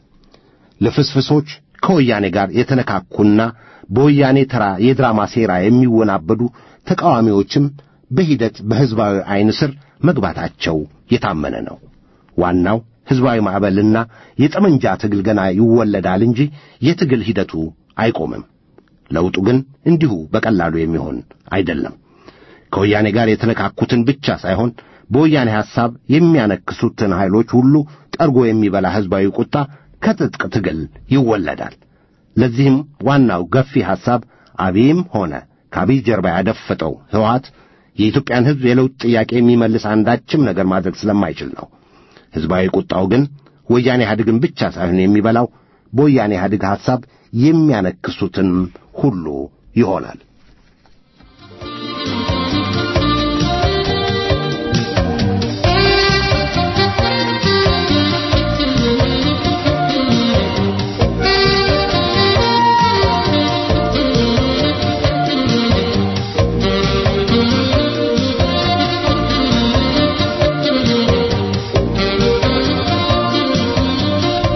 ልፍስፍሶች ከወያኔ ጋር የተነካኩና በወያኔ ተራ የድራማ ሴራ የሚወናበዱ ተቃዋሚዎችም በሂደት በሕዝባዊ ዐይን ስር መግባታቸው የታመነ ነው። ዋናው ሕዝባዊ ማዕበልና የጠመንጃ ትግል ገና ይወለዳል እንጂ የትግል ሂደቱ አይቆምም። ለውጡ ግን እንዲሁ በቀላሉ የሚሆን አይደለም። ከወያኔ ጋር የተነካኩትን ብቻ ሳይሆን በወያኔ ሐሳብ የሚያነክሱትን ኃይሎች ሁሉ ጠርጎ የሚበላ ሕዝባዊ ቁጣ ከትጥቅ ትግል ይወለዳል። ለዚህም ዋናው ገፊ ሐሳብ አብይም ሆነ ከአብይ ጀርባ ያደፈጠው ሕወሓት የኢትዮጵያን ሕዝብ የለውጥ ጥያቄ የሚመልስ አንዳችም ነገር ማድረግ ስለማይችል ነው። ሕዝባዊ ቁጣው ግን ወያኔ ኢህአዴግን ብቻ ሳይሆን የሚበላው በወያኔ ኢህአዴግ ሐሳብ የሚያነክሱትን ሁሉ ይሆናል።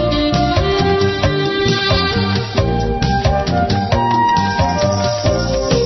Thank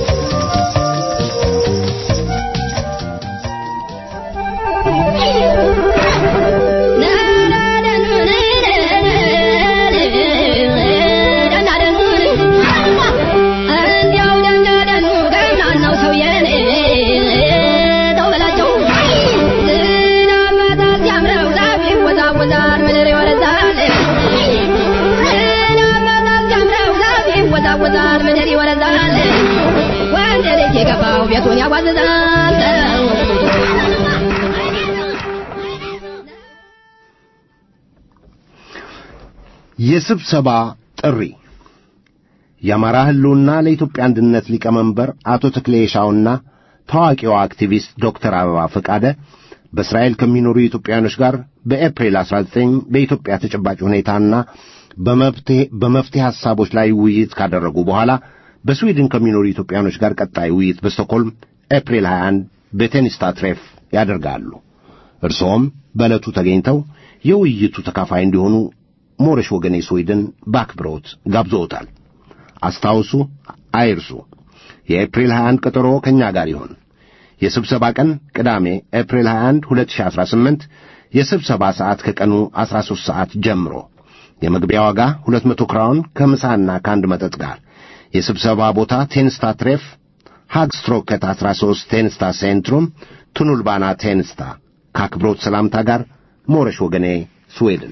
የስብሰባ ጥሪ የአማራ ህልውና ለኢትዮጵያ አንድነት ሊቀመንበር አቶ ተክሌ የሻውና ታዋቂዋ አክቲቪስት ዶክተር አበባ ፈቃደ በእስራኤል ከሚኖሩ ኢትዮጵያውያኖች ጋር በኤፕሪል 19 በኢትዮጵያ ተጨባጭ ሁኔታና በመፍትሄ ሐሳቦች ላይ ውይይት ካደረጉ በኋላ በስዊድን ከሚኖሩ ኢትዮጵያውያኖች ጋር ቀጣይ ውይይት በስቶኮልም ኤፕሪል 21 በቴኒስታ ትሬፍ ያደርጋሉ። እርስዎም በዕለቱ ተገኝተው የውይይቱ ተካፋይ እንዲሆኑ ሞረሽ ወገኔ ስዊድን በአክብሮት ጋብዞታል። አስታውሱ፣ አይርሱ። የኤፕሪል 21 ቀጠሮ ከእኛ ጋር ይሆን። የስብሰባ ቀን ቅዳሜ ኤፕሪል 21 2018፣ የስብሰባ ሰዓት ከቀኑ 13 ሰዓት ጀምሮ። የመግቢያ ዋጋ 200 ክራውን ከምሳና ከአንድ መጠጥ ጋር። የስብሰባ ቦታ ቴንስታ ትሬፍ ሃግስትሮከት 13 ቴንስታ ሴንትሩም ቱኑልባና ቴንስታ። ከአክብሮት ሰላምታ ጋር ሞረሽ ወገኔ ስዌድን።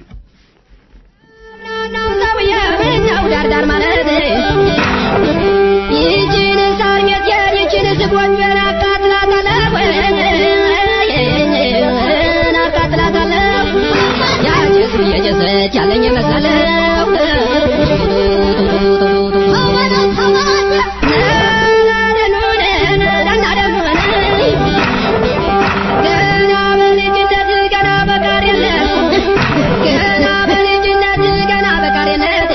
ዳርዳር ማለት ይችን ሳር ሜትየን ይችን ስጎንጀር አቃጥላታለሁ አቃጥላታለሁ ያጭሱ እየጨሰች ያለኝ መሰለው ገና በልጅነት ገና በቃሪነት ገና በልጅነት ገና በቃሪነት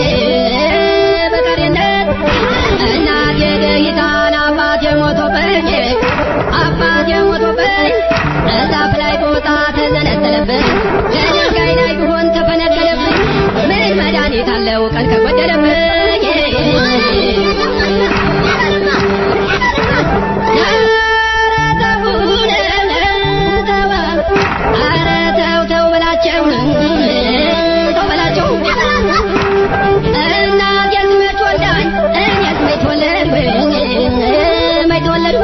በቃሪነት እናቴ ደሂታን አባቴ ሞቶብኝ አባቴ ሞቶብኝ እዛፍ ላይ ቦታ ተዘነጠለብኝ ከድንጋይ ላይ ቢሆን ተፈነቀለብኝ ምን መድኃኒት አለው ቀን ከጎደለብኝ ኧረ ተው ተው በላቸው ተው በላቸው እናቴስ መች ወልዳኝ እኔስ መች ተወለድኩ መች ተወለድኩ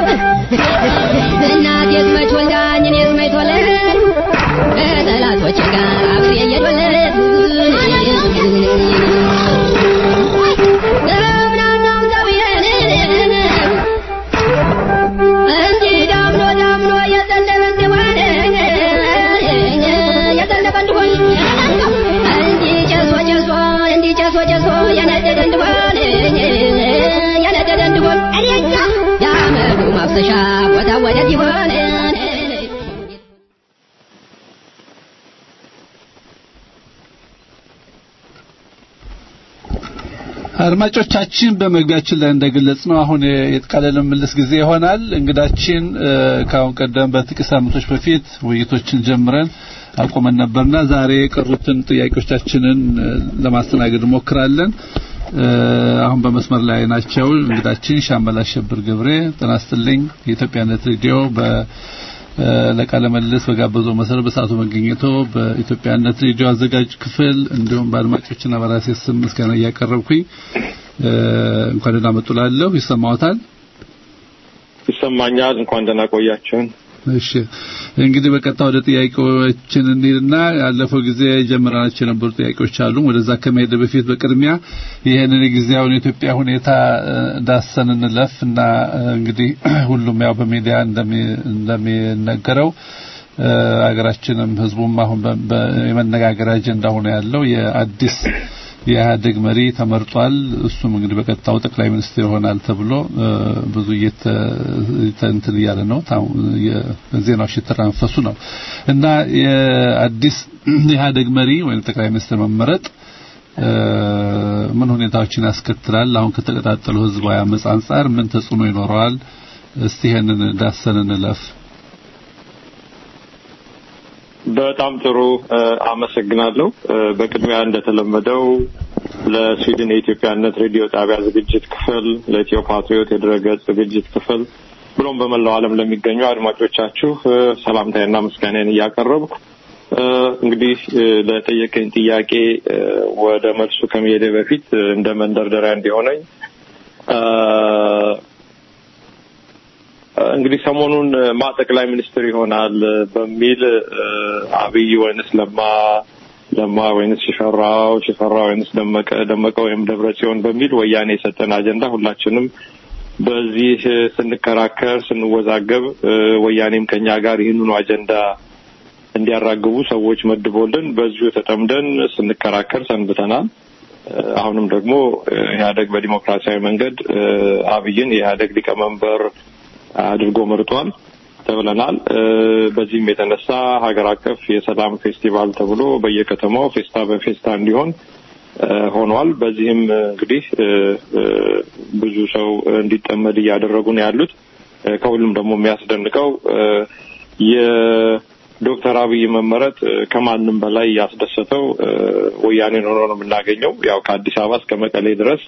እናቴስ መች ወልዳኝ እኔስ መች ተወለድኩ ከጠላቶቼ ጋር አብሬ እየተወለድኩ ገብናናም ሰውዬን እንዲህ ዳምኖ ዳምኖ የዘነበ እንደሆነ የዘነበ እንደሆነ እንዲህ ጨሶ ጨሶ እንዲህ ጨሶ ጨሶ የነደደ እንደሆነ የነደደ እንደሆነ የአመዱ ማፍሰሻ ቦታ ወደት ይሆን አድማጮቻችን በመግቢያችን ላይ እንደገለጽ ነው አሁን የቃለ ምልልስ ጊዜ ይሆናል። እንግዳችን ከአሁን ቀደም በጥቂት ሳምንቶች በፊት ውይይቶችን ጀምረን አቁመን ነበርና ዛሬ የቀሩትን ጥያቄዎቻችንን ለማስተናገድ እንሞክራለን። አሁን በመስመር ላይ ናቸው። እንግዳችን ሻመል አሸብር ገብሬ ጤና ይስጥልኝ። የኢትዮጵያነት ሬዲዮ በ ለቃለ መልስ በጋበዘው መሰረት በሰዓቱ መገኘቶ በኢትዮጵያነት ሬዲዮ አዘጋጅ ክፍል እንዲሁም በአድማጮችና በራሴ ስም ምስጋና እያቀረብኩኝ እንኳን ደህና መጡ እላለሁ። ይሰማዎታል? ይሰማኛል። እንኳን ደህና ቆያችሁን። እሺ እንግዲህ በቀጥታ ወደ ጥያቄዎችን እንሂድና ያለፈው ጊዜ ጀምረናቸው የነበሩ ጥያቄዎች አሉ። ወደዛ ከመሄድ በፊት በቅድሚያ ይህንን የጊዜያውን የኢትዮጵያ ሁኔታ ዳሰን እንለፍ እና እንግዲህ ሁሉም ያው በሚዲያ እንደሚነገረው ሀገራችንም ህዝቡም አሁን የመነጋገር አጀንዳ ሆኖ ያለው የአዲስ የኢህአዴግ መሪ ተመርጧል። እሱም እንግዲህ በቀጥታው ጠቅላይ ሚኒስትር ይሆናል ተብሎ ብዙ እንትን እያለ ነው። ዜናዎች የተራንፈሱ ነው እና የአዲስ የኢህአዴግ መሪ ወይም ጠቅላይ ሚኒስትር መመረጥ ምን ሁኔታዎችን ያስከትላል? አሁን ከተቀጣጠለው ህዝባዊ አመጽ አንጻር ምን ተጽዕኖ ይኖረዋል? እስቲ ይሄንን ዳሰን እንለፍ። በጣም ጥሩ አመሰግናለሁ። በቅድሚያ እንደተለመደው ለስዊድን የኢትዮጵያነት ሬዲዮ ጣቢያ ዝግጅት ክፍል፣ ለኢትዮ ፓትሪዮት የድረገጽ ዝግጅት ክፍል ብሎም በመላው ዓለም ለሚገኙ አድማጮቻችሁ ሰላምታዬና ምስጋናዬን እያቀረብኩ እንግዲህ ለጠየቀኝ ጥያቄ ወደ መልሱ ከመሄዴ በፊት እንደ መንደርደሪያ እንዲሆነኝ እንግዲህ ሰሞኑን ማ ጠቅላይ ሚኒስትር ይሆናል በሚል አብይ ወይንስ ለማ ለማ ወይንስ ሽፈራው ሽፈራው ወይንስ ደመቀ ደመቀ ወይም ደብረ ጽዮን በሚል ወያኔ የሰጠን አጀንዳ ሁላችንም በዚህ ስንከራከር ስንወዛገብ ወያኔም ከኛ ጋር ይህንኑ አጀንዳ እንዲያራግቡ ሰዎች መድቦልን በዚሁ ተጠምደን ስንከራከር ሰንብተናል። አሁንም ደግሞ ኢህአደግ በዲሞክራሲያዊ መንገድ አብይን የኢህአደግ ሊቀመንበር አድርጎ መርጧል ተብለናል። በዚህም የተነሳ ሀገር አቀፍ የሰላም ፌስቲቫል ተብሎ በየከተማው ፌስታ በፌስታ እንዲሆን ሆኗል። በዚህም እንግዲህ ብዙ ሰው እንዲጠመድ እያደረጉ ነው ያሉት። ከሁሉም ደግሞ የሚያስደንቀው የዶክተር አብይ መመረጥ ከማንም በላይ ያስደሰተው ወያኔን ሆኖ ነው የምናገኘው። ያው ከአዲስ አበባ እስከ መቀሌ ድረስ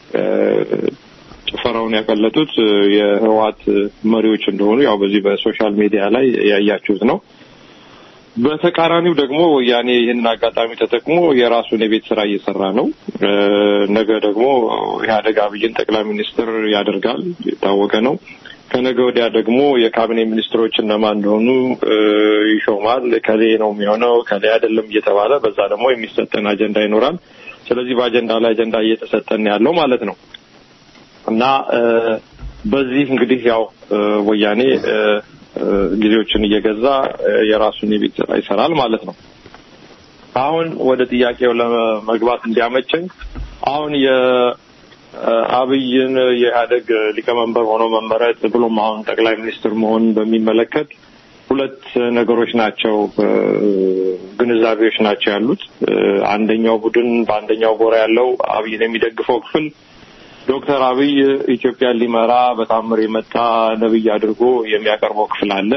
ጭፈራውን ያቀለጡት የህወሓት መሪዎች እንደሆኑ ያው በዚህ በሶሻል ሚዲያ ላይ ያያችሁት ነው። በተቃራኒው ደግሞ ወያኔ ይህንን አጋጣሚ ተጠቅሞ የራሱን የቤት ስራ እየሰራ ነው። ነገ ደግሞ ኢህአዴግ አብይን ጠቅላይ ሚኒስትር ያደርጋል፣ የታወቀ ነው። ከነገ ወዲያ ደግሞ የካቢኔ ሚኒስትሮች እነማን እንደሆኑ ይሾማል። ከሌ ነው የሚሆነው ከሌ አይደለም እየተባለ በዛ ደግሞ የሚሰጠን አጀንዳ ይኖራል። ስለዚህ በአጀንዳ ላይ አጀንዳ እየተሰጠን ያለው ማለት ነው እና በዚህ እንግዲህ ያው ወያኔ ጊዜዎችን እየገዛ የራሱን የቤት ስራ ይሰራል ማለት ነው። አሁን ወደ ጥያቄው ለመግባት እንዲያመቸኝ አሁን የአብይን የኢህአደግ ሊቀመንበር ሆኖ መመረጥ ብሎም አሁን ጠቅላይ ሚኒስትር መሆን በሚመለከት ሁለት ነገሮች ናቸው፣ ግንዛቤዎች ናቸው ያሉት። አንደኛው ቡድን በአንደኛው ጎራ ያለው አብይን የሚደግፈው ክፍል ዶክተር አብይ ኢትዮጵያን ሊመራ በታምር የመጣ ነብይ አድርጎ የሚያቀርበው ክፍል አለ።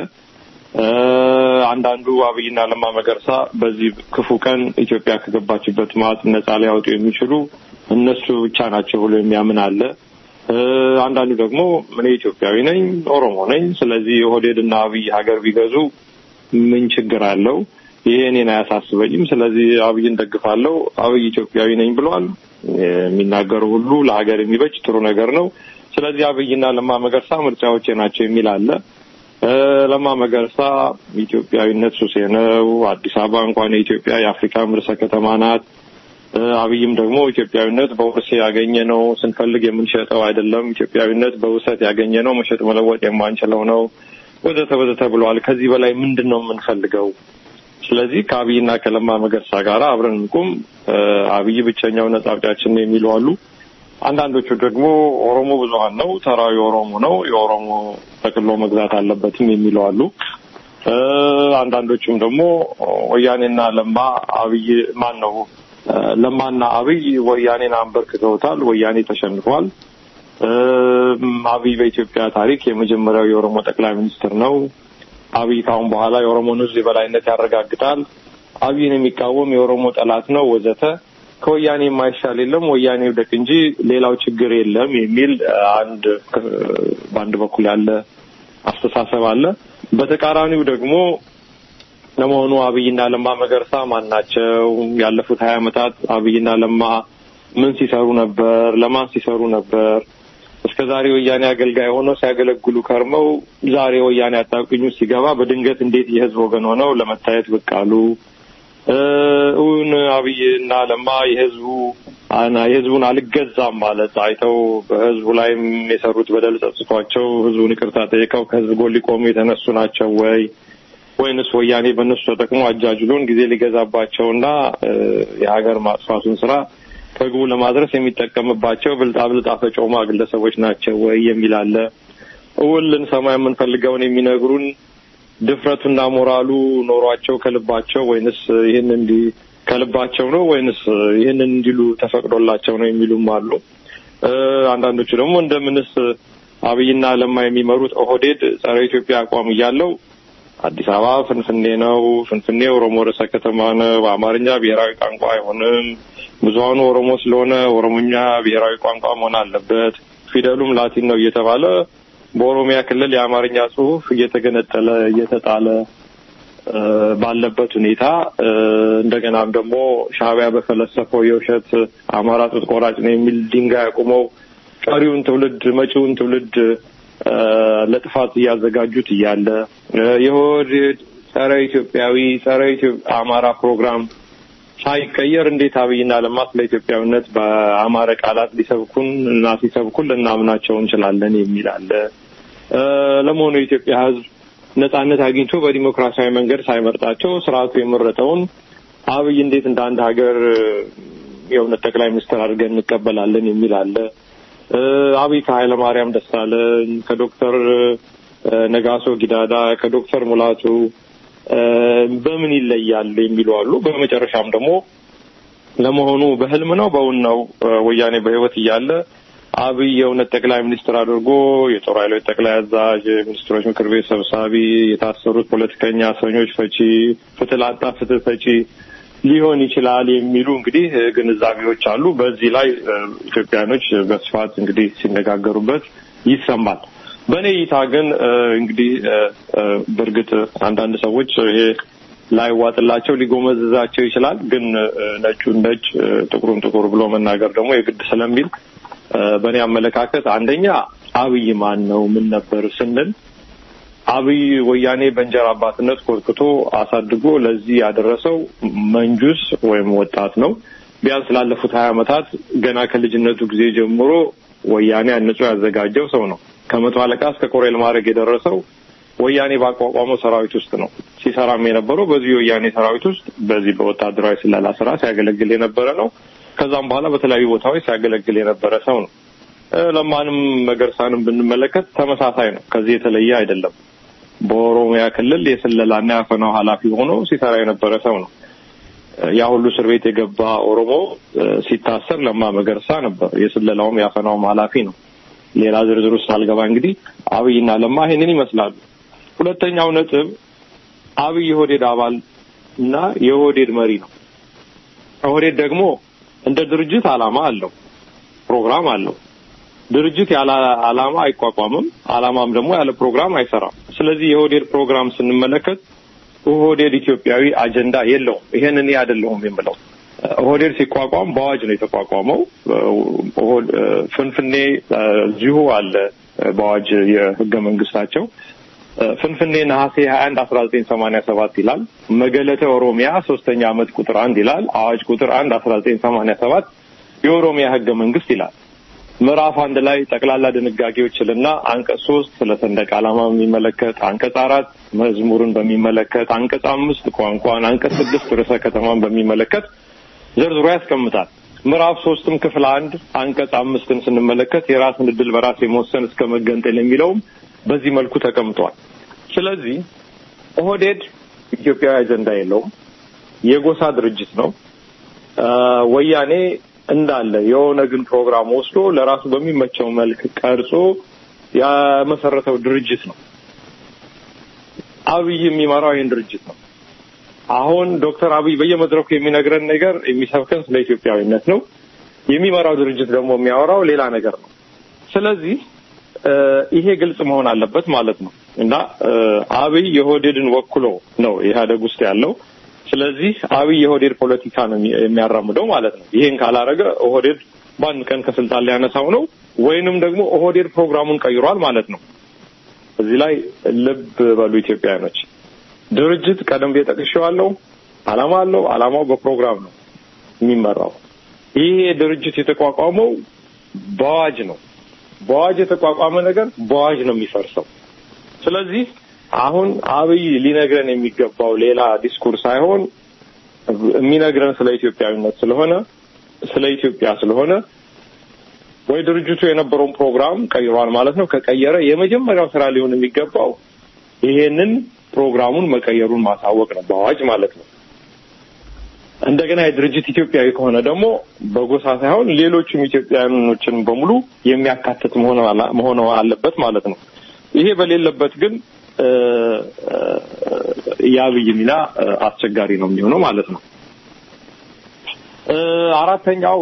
አንዳንዱ አብይና ለማ መገርሳ በዚህ ክፉ ቀን ኢትዮጵያ ከገባችበት ማጥ ነጻ ሊያወጡ የሚችሉ እነሱ ብቻ ናቸው ብሎ የሚያምን አለ። አንዳንዱ ደግሞ እኔ ኢትዮጵያዊ ነኝ፣ ኦሮሞ ነኝ፣ ስለዚህ ኦህዴድና አብይ ሀገር ቢገዙ ምን ችግር አለው? ይሄ እኔን አያሳስበኝም። ስለዚህ አብይን ደግፋለሁ። አብይ ኢትዮጵያዊ ነኝ ብሏል። የሚናገሩ ሁሉ ለሀገር የሚበጅ ጥሩ ነገር ነው። ስለዚህ አብይና ለማ መገርሳ ምርጫዎቼ ናቸው የሚል አለ። ለማ መገርሳ ኢትዮጵያዊነት ሱሴ ነው። አዲስ አበባ እንኳን የኢትዮጵያ የአፍሪካ ርዕሰ ከተማ ናት። አብይም ደግሞ ኢትዮጵያዊነት በውርስ ያገኘ ነው፣ ስንፈልግ የምንሸጠው አይደለም። ኢትዮጵያዊነት በውሰት ያገኘ ነው፣ መሸጥ መለወጥ የማንችለው ነው፣ ወዘተ ወዘተ ብለዋል። ከዚህ በላይ ምንድን ነው የምንፈልገው? ስለዚህ ከአብይና ከለማ መገርሳ ጋር አብረን እንቁም፣ አብይ ብቸኛው ነጻ አውጪያችን የሚሉ አሉ። አንዳንዶቹ ደግሞ ኦሮሞ ብዙሀን ነው፣ ተራዊ ኦሮሞ ነው፣ የኦሮሞ ጠቅሎ መግዛት አለበትም የሚሉ አሉ። አንዳንዶቹም ደግሞ ወያኔና ለማ አብይ ማን ነው ለማና አብይ ወያኔን አንበርክከውታል። ወያኔ ተሸንፏል። አብይ በኢትዮጵያ ታሪክ የመጀመሪያው የኦሮሞ ጠቅላይ ሚኒስትር ነው። አብይ ካሁን በኋላ የኦሮሞን ሕዝብ የበላይነት ያረጋግጣል። አብይን የሚቃወም የኦሮሞ ጠላት ነው ወዘተ። ከወያኔ የማይሻል የለም፣ ወያኔ ይውደቅ እንጂ ሌላው ችግር የለም የሚል አንድ በአንድ በኩል ያለ አስተሳሰብ አለ። በተቃራኒው ደግሞ ለመሆኑ አብይና ለማ መገርሳ ማን ናቸው? ያለፉት ሀያ ዓመታት አብይና ለማ ምን ሲሰሩ ነበር? ለማን ሲሰሩ ነበር? እስከ ዛሬ ወያኔ አገልጋይ ሆነው ሲያገለግሉ ከርመው ዛሬ ወያኔ አጣብቂኝ ውስጥ ሲገባ በድንገት እንዴት የህዝብ ወገን ሆነው ለመታየት ብቅ አሉ? እውን አብይና ለማ የህዝቡ የህዝቡን አልገዛም ማለት አይተው በህዝቡ ላይም የሰሩት በደል ጸጽቷቸው ህዝቡን ይቅርታ ጠይቀው ከህዝብ ጎን ሊቆሙ የተነሱ ናቸው ወይ ወይንስ ወያኔ በእነሱ ተጠቅሞ አጃጅሎን ጊዜ ሊገዛባቸውና የሀገር ማጥፋቱን ስራ ከግቡ ለማድረስ የሚጠቀምባቸው ብልጣብልጥ አፈጮማ ግለሰቦች ናቸው ወይ የሚል አለ። እውን ልንሰማ የምንፈልገውን የሚነግሩን ድፍረቱና ሞራሉ ኖሯቸው ከልባቸው ወይንስ ይህን እንዲ ከልባቸው ነው ወይንስ ይህንን እንዲሉ ተፈቅዶላቸው ነው የሚሉም አሉ። አንዳንዶቹ ደግሞ እንደምንስ አብይና ለማ የሚመሩት ኦህዴድ ጸረ ኢትዮጵያ አቋም እያለው አዲስ አበባ ፍንፍኔ ነው፣ ፍንፍኔ ኦሮሞ ርዕሰ ከተማ ነው፣ በአማርኛ ብሔራዊ ቋንቋ አይሆንም፣ ብዙሀኑ ኦሮሞ ስለሆነ ኦሮሞኛ ብሔራዊ ቋንቋ መሆን አለበት፣ ፊደሉም ላቲን ነው እየተባለ በኦሮሚያ ክልል የአማርኛ ጽሑፍ እየተገነጠለ እየተጣለ ባለበት ሁኔታ እንደገናም ደግሞ ሻዕቢያ በፈለሰፈው የውሸት አማራ ጡት ቆራጭ ነው የሚል ድንጋይ አቁመው ቀሪውን ትውልድ መጪውን ትውልድ ለጥፋት እያዘጋጁት እያለ የኦህዴድ ጸረ ኢትዮጵያዊ ጸረ አማራ ፕሮግራም ሳይቀየር እንዴት አብይና ለማ ስለ ኢትዮጵያዊነት በአማረ ቃላት ሊሰብኩን እና ሲሰብኩን ልናምናቸው እንችላለን የሚል አለ። ለመሆኑ የኢትዮጵያ ሕዝብ ነጻነት አግኝቶ በዲሞክራሲያዊ መንገድ ሳይመርጣቸው ስርዓቱ የመረጠውን አብይ እንዴት እንደ አንድ ሀገር የእውነት ጠቅላይ ሚኒስትር አድርገን እንቀበላለን የሚል አለ። አብይ ከኃይለ ማርያም ደሳለኝ ከዶክተር ነጋሶ ጊዳዳ ከዶክተር ሙላቱ በምን ይለያል የሚሉ አሉ። በመጨረሻም ደግሞ ለመሆኑ በህልም ነው በእውን ነው ወያኔ በህይወት እያለ አብይ የእውነት ጠቅላይ ሚኒስትር አድርጎ የጦር ኃይሎች ጠቅላይ አዛዥ፣ የሚኒስትሮች ምክር ቤት ሰብሳቢ፣ የታሰሩት ፖለቲከኛ እስረኞች ፈቺ፣ ፍትህ ላጣ ፍትህ ሰጪ ሊሆን ይችላል የሚሉ እንግዲህ ግንዛቤዎች አሉ። በዚህ ላይ ኢትዮጵያኖች በስፋት እንግዲህ ሲነጋገሩበት ይሰማል። በእኔ እይታ ግን እንግዲህ በእርግጥ አንዳንድ ሰዎች ይሄ ላይዋጥላቸው ሊጎመዝዛቸው ይችላል። ግን ነጩን ነጭ ጥቁሩን ጥቁር ብሎ መናገር ደግሞ የግድ ስለሚል በእኔ አመለካከት አንደኛ አብይ ማን ነው ምን ነበር ስንል አብይ ወያኔ በእንጀራ አባትነት ኮትክቶ አሳድጎ ለዚህ ያደረሰው መንጁስ ወይም ወጣት ነው። ቢያንስ ላለፉት ሀያ ዓመታት ገና ከልጅነቱ ጊዜ ጀምሮ ወያኔ አንጾ ያዘጋጀው ሰው ነው። ከመቶ አለቃ እስከ ኮሎኔል ማድረግ የደረሰው ወያኔ ባቋቋመው ሰራዊት ውስጥ ነው። ሲሰራም የነበረው በዚህ የወያኔ ሰራዊት ውስጥ በዚህ በወታደራዊ ስለላ ስራ ሲያገለግል የነበረ ነው። ከዛም በኋላ በተለያዩ ቦታዎች ሲያገለግል የነበረ ሰው ነው። ለማንም መገርሳንም ብንመለከት ተመሳሳይ ነው። ከዚህ የተለየ አይደለም። በኦሮሚያ ክልል የስለላና ያፈናው ኃላፊ ሆኖ ሲሰራ የነበረ ሰው ነው። ያ ሁሉ እስር ቤት የገባ ኦሮሞ ሲታሰር ለማ መገርሳ ነበር። የስለላውም ያፈናውም ኃላፊ ነው። ሌላ ዝርዝር ውስጥ አልገባ። እንግዲህ አብይና ለማ ይሄንን ይመስላሉ። ሁለተኛው ነጥብ አብይ የኦህዴድ አባል እና የኦህዴድ መሪ ነው። ኦህዴድ ደግሞ እንደ ድርጅት ዓላማ አለው፣ ፕሮግራም አለው። ድርጅት ያለ ዓላማ አይቋቋምም፣ ዓላማም ደግሞ ያለ ፕሮግራም አይሰራም። ስለዚህ የኦህዴድ ፕሮግራም ስንመለከት ኦህዴድ ኢትዮጵያዊ አጀንዳ የለውም። ይሄን እኔ አይደለሁም የምለው። ኦህዴድ ሲቋቋም በአዋጅ ነው የተቋቋመው። ፍንፍኔ እዚሁ አለ በአዋጅ የህገ መንግስታቸው ፍንፍኔ ነሐሴ ሀያ አንድ አስራ ዘጠኝ ሰማኒያ ሰባት ይላል። መገለተ ኦሮሚያ ሶስተኛ ዓመት ቁጥር አንድ ይላል። አዋጅ ቁጥር አንድ አስራ ዘጠኝ ሰማኒያ ሰባት የኦሮሚያ ህገ መንግስት ይላል። ምዕራፍ አንድ ላይ ጠቅላላ ድንጋጌዎችንና አንቀጽ ሶስት ስለ ሰንደቅ ዓላማ በሚመለከት አንቀጽ አራት መዝሙርን በሚመለከት አንቀጽ አምስት ቋንቋን፣ አንቀጽ ስድስት ርዕሰ ከተማን በሚመለከት ዘርዝሮ ያስቀምጣል። ምዕራፍ ሶስትም ክፍል አንድ አንቀጽ አምስትን ስንመለከት የራስን እድል በራስ የመወሰን እስከ መገንጠል የሚለውም በዚህ መልኩ ተቀምጧል። ስለዚህ ኦህዴድ ኢትዮጵያዊ አጀንዳ የለውም፣ የጎሳ ድርጅት ነው። ወያኔ እንዳለ የኦነግን ፕሮግራም ወስዶ ለራሱ በሚመቸው መልክ ቀርጾ የመሰረተው ድርጅት ነው። አብይ የሚመራው ይህን ድርጅት ነው። አሁን ዶክተር አብይ በየመድረኩ የሚነግረን ነገር የሚሰብከን ስለ ኢትዮጵያዊነት ነው። የሚመራው ድርጅት ደግሞ የሚያወራው ሌላ ነገር ነው። ስለዚህ ይሄ ግልጽ መሆን አለበት ማለት ነው እና አብይ የኦህዴድን ወክሎ ነው ኢህአዴግ ውስጥ ያለው። ስለዚህ አብይ የኦህዴድ ፖለቲካ ነው የሚያራምደው ማለት ነው። ይሄን ካላረገ ኦህዴድ በአንድ ቀን ከስልጣን ሊያነሳው ነው፣ ወይንም ደግሞ ኦህዴድ ፕሮግራሙን ቀይሯል ማለት ነው። እዚህ ላይ ልብ በሉ ኢትዮጵያውያኖች። ድርጅት ቀደም ብዬ ጠቅሼዋለሁ፣ አላማ አለው። አላማው በፕሮግራም ነው የሚመራው። ይሄ ድርጅት የተቋቋመው በአዋጅ ነው። በአዋጅ የተቋቋመ ነገር በአዋጅ ነው የሚፈርሰው። ስለዚህ አሁን አብይ ሊነግረን የሚገባው ሌላ ዲስኩር ሳይሆን የሚነግረን ስለ ኢትዮጵያዊነት ስለሆነ ስለ ኢትዮጵያ ስለሆነ ወይ ድርጅቱ የነበረውን ፕሮግራም ቀይሯል ማለት ነው። ከቀየረ የመጀመሪያው ስራ ሊሆን የሚገባው ይሄንን ፕሮግራሙን መቀየሩን ማሳወቅ ነው፣ በአዋጅ ማለት ነው። እንደገና የድርጅት ኢትዮጵያዊ ከሆነ ደግሞ በጎሳ ሳይሆን ሌሎችም ኢትዮጵያውያኖችን በሙሉ የሚያካትት መሆን አለበት ማለት ነው። ይሄ በሌለበት ግን የአብይ ሚና አስቸጋሪ ነው የሚሆነው ማለት ነው። አራተኛው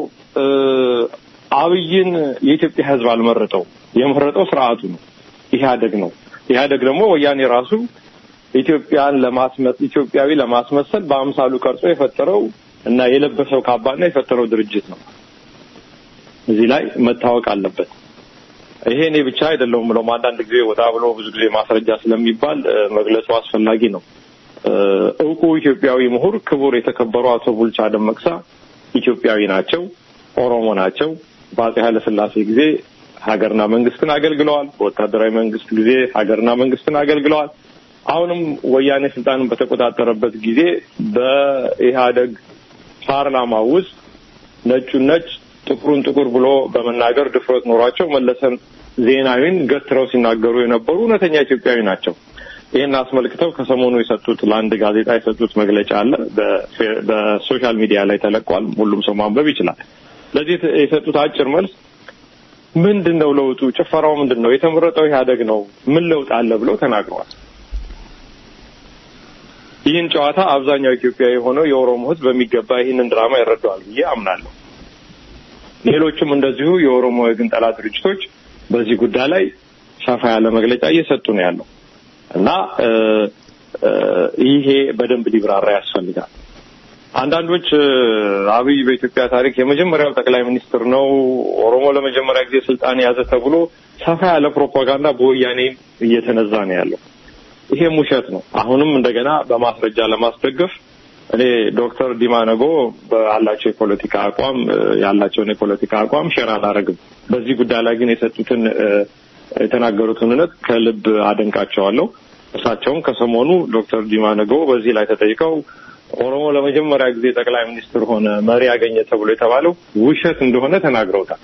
አብይን የኢትዮጵያ ሕዝብ አልመረጠው። የመረጠው ስርዓቱ ነው፣ ኢህአደግ ነው። ኢህአደግ ደግሞ ወያኔ ራሱ ኢትዮጵያን ለማስመስ ኢትዮጵያዊ ለማስመሰል በአምሳሉ ቀርጾ የፈጠረው እና የለበሰው ካባና የፈጠረው ድርጅት ነው። እዚህ ላይ መታወቅ አለበት። ይሄ እኔ ብቻ አይደለሁም ብለው አንዳንድ ጊዜ ወጣ ብሎ ብዙ ጊዜ ማስረጃ ስለሚባል መግለጹ አስፈላጊ ነው። እውቁ ኢትዮጵያዊ ምሁር ክቡር የተከበሩ አቶ ቡልቻ ደመቅሳ ኢትዮጵያዊ ናቸው፣ ኦሮሞ ናቸው። በአጼ ኃይለ ሥላሴ ጊዜ ሀገርና መንግስትን አገልግለዋል። በወታደራዊ መንግስት ጊዜ ሀገርና መንግስትን አገልግለዋል። አሁንም ወያኔ ስልጣንን በተቆጣጠረበት ጊዜ በኢህአደግ ፓርላማ ውስጥ ነጩን ነጭ ጥቁሩን ጥቁር ብሎ በመናገር ድፍረት ኖሯቸው መለሰን ዜናዊን ገትረው ሲናገሩ የነበሩ እውነተኛ ኢትዮጵያዊ ናቸው። ይህን አስመልክተው ከሰሞኑ የሰጡት ለአንድ ጋዜጣ የሰጡት መግለጫ አለ። በሶሻል ሚዲያ ላይ ተለቋል። ሁሉም ሰው ማንበብ ይችላል። ለዚህ የሰጡት አጭር መልስ ምንድን ነው ለውጡ? ጭፈራው ምንድን ነው? የተመረጠው ኢህአደግ ነው። ምን ለውጥ አለ ብለው ተናግረዋል። ይህን ጨዋታ አብዛኛው ኢትዮጵያ የሆነው የኦሮሞ ሕዝብ በሚገባ ይህንን ድራማ ይረዳዋል ብዬ አምናለሁ። ሌሎችም እንደዚሁ የኦሮሞ የግንጠላ ድርጅቶች በዚህ ጉዳይ ላይ ሰፋ ያለ መግለጫ እየሰጡ ነው ያለው እና ይሄ በደንብ ሊብራራ ያስፈልጋል። አንዳንዶች አብይ በኢትዮጵያ ታሪክ የመጀመሪያው ጠቅላይ ሚኒስትር ነው፣ ኦሮሞ ለመጀመሪያ ጊዜ ስልጣን የያዘ ተብሎ ሰፋ ያለ ፕሮፓጋንዳ በወያኔ እየተነዛ ነው ያለው። ይሄም ውሸት ነው። አሁንም እንደገና በማስረጃ ለማስደገፍ እኔ ዶክተር ዲማ ነጎ ባላቸው የፖለቲካ አቋም ያላቸውን የፖለቲካ አቋም ሼር አላረግም። በዚህ ጉዳይ ላይ ግን የሰጡትን የተናገሩትን እውነት ከልብ አደንቃቸዋለሁ። እሳቸውም ከሰሞኑ ዶክተር ዲማ ነጎ በዚህ ላይ ተጠይቀው ኦሮሞ ለመጀመሪያ ጊዜ ጠቅላይ ሚኒስትር ሆነ መሪ ያገኘ ተብሎ የተባለው ውሸት እንደሆነ ተናግረውታል።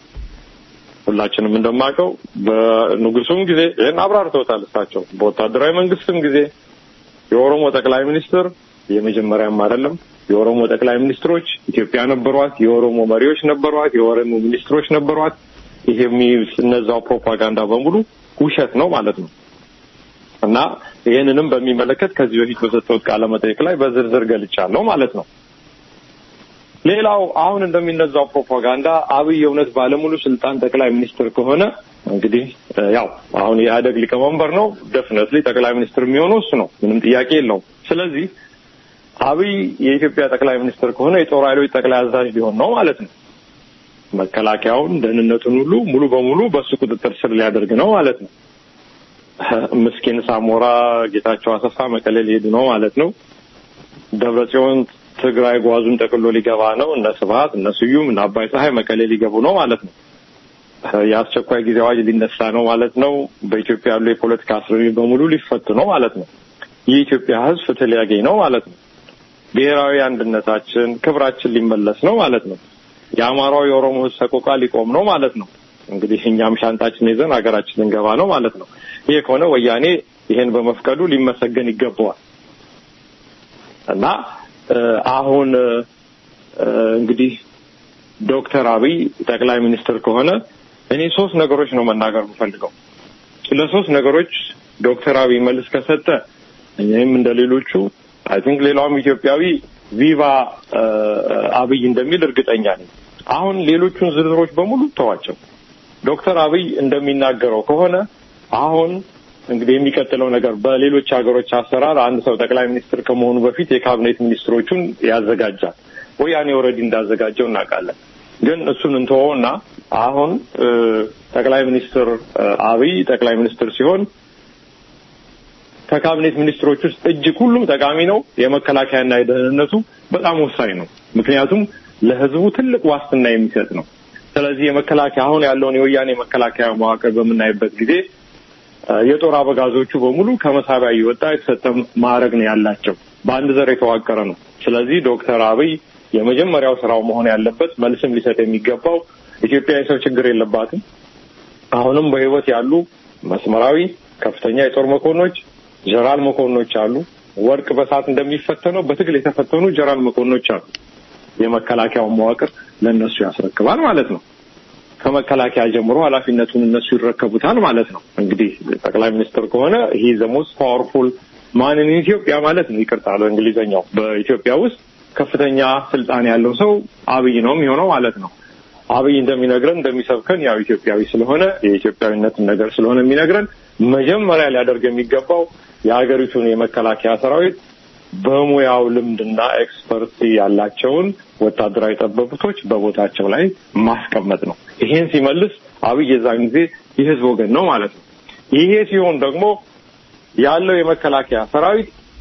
ሁላችንም እንደማውቀው በንጉሱም ጊዜ ይህን አብራርተውታል። እሳቸው በወታደራዊ መንግስትም ጊዜ የኦሮሞ ጠቅላይ ሚኒስትር የመጀመሪያም አይደለም። የኦሮሞ ጠቅላይ ሚኒስትሮች ኢትዮጵያ ነበሯት። የኦሮሞ መሪዎች ነበሯት። የኦሮሞ ሚኒስትሮች ነበሯት። ይሄ እነዛው ፕሮፓጋንዳ በሙሉ ውሸት ነው ማለት ነው እና ይህንንም በሚመለከት ከዚህ በፊት በሰጠሁት ቃለ መጠይቅ ላይ በዝርዝር ገልጫለሁ ማለት ነው። ሌላው አሁን እንደሚነዛው ፕሮፓጋንዳ አብይ የእውነት ባለሙሉ ስልጣን ጠቅላይ ሚኒስትር ከሆነ እንግዲህ ያው አሁን የኢህአደግ ሊቀመንበር ነው። ደፍነትሊ ጠቅላይ ሚኒስትር የሚሆነው እሱ ነው። ምንም ጥያቄ የለውም። ስለዚህ አብይ የኢትዮጵያ ጠቅላይ ሚኒስትር ከሆነ የጦር ኃይሎች ጠቅላይ አዛዥ ሊሆን ነው ማለት ነው። መከላከያውን፣ ደህንነቱን ሁሉ ሙሉ በሙሉ በእሱ ቁጥጥር ስር ሊያደርግ ነው ማለት ነው። ምስኪን ሳሞራ ጌታቸው አሰፋ መቀሌ ሊሄዱ ነው ማለት ነው። ደብረ ጽዮን ትግራይ ጓዙን ጠቅሎ ሊገባ ነው። እነ ስብሀት እነ ስዩም እነ አባይ ፀሐይ መቀሌ ሊገቡ ነው ማለት ነው። የአስቸኳይ ጊዜ አዋጅ ሊነሳ ነው ማለት ነው። በኢትዮጵያ ያሉ የፖለቲካ እስረኞች በሙሉ ሊፈቱ ነው ማለት ነው። የኢትዮጵያ ሕዝብ ፍትህ ሊያገኝ ነው ማለት ነው። ብሔራዊ አንድነታችን፣ ክብራችን ሊመለስ ነው ማለት ነው። የአማራው የኦሮሞ ሕዝብ ሰቆቃ ሊቆም ነው ማለት ነው። እንግዲህ እኛም ሻንጣችን ይዘን ሀገራችን ልንገባ ነው ማለት ነው። ይሄ ከሆነ ወያኔ ይሄን በመፍቀዱ ሊመሰገን ይገባዋል እና አሁን እንግዲህ ዶክተር አብይ ጠቅላይ ሚኒስትር ከሆነ እኔ ሶስት ነገሮች ነው መናገር የምፈልገው። ለሶስት ነገሮች ዶክተር አብይ መልስ ከሰጠ እኔም እንደ ሌሎቹ አይ ቲንክ ሌላውም ኢትዮጵያዊ ቪቫ አብይ እንደሚል እርግጠኛ ነኝ። አሁን ሌሎቹን ዝርዝሮች በሙሉ ተዋቸው። ዶክተር አብይ እንደሚናገረው ከሆነ አሁን እንግዲህ የሚቀጥለው ነገር በሌሎች ሀገሮች አሰራር አንድ ሰው ጠቅላይ ሚኒስትር ከመሆኑ በፊት የካቢኔት ሚኒስትሮቹን ያዘጋጃል። ወያኔ ኦልሬዲ እንዳዘጋጀው እናውቃለን። ግን እሱን እንተወውና አሁን ጠቅላይ ሚኒስትር አብይ ጠቅላይ ሚኒስትር ሲሆን ከካቢኔት ሚኒስትሮች ውስጥ እጅግ ሁሉም ጠቃሚ ነው። የመከላከያና የደህንነቱ በጣም ወሳኝ ነው። ምክንያቱም ለሕዝቡ ትልቅ ዋስትና የሚሰጥ ነው። ስለዚህ የመከላከያ አሁን ያለውን የወያኔ መከላከያ መዋቅር በምናይበት ጊዜ የጦር አበጋዞቹ በሙሉ ከመሳቢያ እየወጣ የተሰጠ ማዕረግ ነው ያላቸው። በአንድ ዘር የተዋቀረ ነው። ስለዚህ ዶክተር አብይ የመጀመሪያው ስራው መሆን ያለበት መልስም ሊሰጥ የሚገባው ኢትዮጵያ የሰው ችግር የለባትም። አሁንም በህይወት ያሉ መስመራዊ ከፍተኛ የጦር መኮንኖች፣ ጀራል መኮንኖች አሉ። ወርቅ በሰዓት እንደሚፈተነው በትግል የተፈተኑ ጀራል መኮንኖች አሉ። የመከላከያውን መዋቅር ለእነሱ ያስረክባል ማለት ነው። ከመከላከያ ጀምሮ ኃላፊነቱን እነሱ ይረከቡታል ማለት ነው። እንግዲህ ጠቅላይ ሚኒስትር ከሆነ ይሄ ዘ ሞስት ፓወርፉል ማን ኢን ኢትዮጵያ ማለት ነው። ይቅርታ በእንግሊዝኛው በኢትዮጵያ ውስጥ ከፍተኛ ስልጣን ያለው ሰው አብይ ነው የሚሆነው ማለት ነው። አብይ እንደሚነግረን እንደሚሰብከን ያው ኢትዮጵያዊ ስለሆነ የኢትዮጵያዊነትን ነገር ስለሆነ የሚነግረን መጀመሪያ ሊያደርግ የሚገባው የሀገሪቱን የመከላከያ ሰራዊት በሙያው ልምድና ኤክስፐርቲ ያላቸውን ወታደራዊ ጠበብቶች በቦታቸው ላይ ማስቀመጥ ነው። ይሄን ሲመልስ አብይ የዛን ጊዜ የህዝብ ወገን ነው ማለት ነው። ይሄ ሲሆን ደግሞ ያለው የመከላከያ ሰራዊት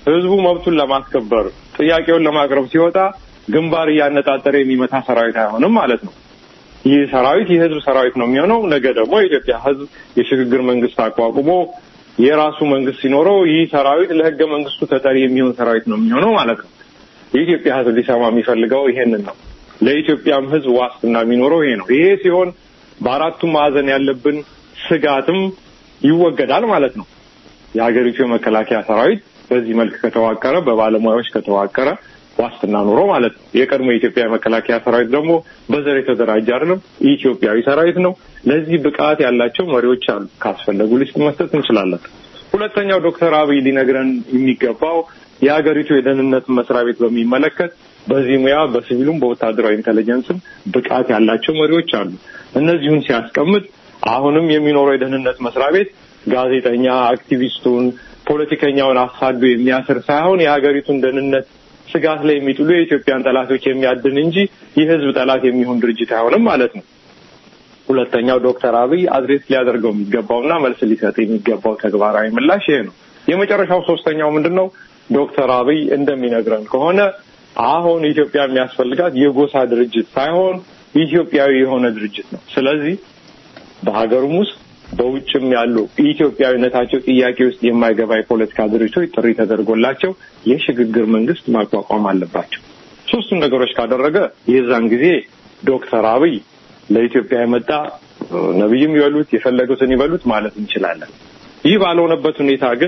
ህዝቡ መብቱን ለማስከበር ጥያቄውን ለማቅረብ ሲወጣ ግንባር እያነጣጠረ የሚመታ ሰራዊት አይሆንም ማለት ነው። ይህ ሰራዊት የህዝብ ሰራዊት ነው የሚሆነው። ነገ ደግሞ የኢትዮጵያ ህዝብ የሽግግር መንግስት አቋቁሞ የራሱ መንግስት ሲኖረው ይህ ሰራዊት ለህገ መንግስቱ ተጠሪ የሚሆን ሰራዊት ነው የሚሆነው ማለት ነው። የኢትዮጵያ ህዝብ ሊሰማ የሚፈልገው ይሄንን ነው። ለኢትዮጵያም ህዝብ ዋስትና የሚኖረው ይሄ ነው። ይሄ ሲሆን በአራቱም ማዕዘን ያለብን ስጋትም ይወገዳል ማለት ነው። የሀገሪቱ የመከላከያ ሰራዊት በዚህ መልክ ከተዋቀረ፣ በባለሙያዎች ከተዋቀረ ዋስትና ኖሮ ማለት ነው። የቀድሞ የኢትዮጵያ የመከላከያ ሰራዊት ደግሞ በዘር የተደራጀ አይደለም፣ ኢትዮጵያዊ ሰራዊት ነው። ለዚህ ብቃት ያላቸው መሪዎች አሉ። ካስፈለጉ ሊስት መስጠት እንችላለን። ሁለተኛው ዶክተር አብይ ሊነግረን የሚገባው የሀገሪቱ የደህንነት መስሪያ ቤት በሚመለከት በዚህ ሙያ በሲቪሉም በወታደራዊ ኢንቴሊጀንስም ብቃት ያላቸው መሪዎች አሉ። እነዚሁን ሲያስቀምጥ አሁንም የሚኖረው የደህንነት መስሪያ ቤት ጋዜጠኛ፣ አክቲቪስቱን፣ ፖለቲከኛውን አሳዶ የሚያስር ሳይሆን የሀገሪቱን ደህንነት ስጋት ላይ የሚጥሉ የኢትዮጵያን ጠላቶች የሚያድን እንጂ የህዝብ ጠላት የሚሆን ድርጅት አይሆንም ማለት ነው። ሁለተኛው ዶክተር አብይ አድሬስ ሊያደርገው የሚገባውና መልስ ሊሰጥ የሚገባው ተግባራዊ ምላሽ ይሄ ነው። የመጨረሻው ሶስተኛው ምንድን ነው? ዶክተር አብይ እንደሚነግረን ከሆነ አሁን ኢትዮጵያ የሚያስፈልጋት የጎሳ ድርጅት ሳይሆን ኢትዮጵያዊ የሆነ ድርጅት ነው። ስለዚህ በሀገሩም ውስጥ በውጭም ያሉ ኢትዮጵያዊነታቸው ጥያቄ ውስጥ የማይገባ የፖለቲካ ድርጅቶች ጥሪ ተደርጎላቸው የሽግግር መንግስት ማቋቋም አለባቸው። ሶስቱን ነገሮች ካደረገ የዛን ጊዜ ዶክተር አብይ ለኢትዮጵያ የመጣ ነቢይም ይበሉት የፈለጉትን ይበሉት ማለት እንችላለን። ይህ ባልሆነበት ሁኔታ ግን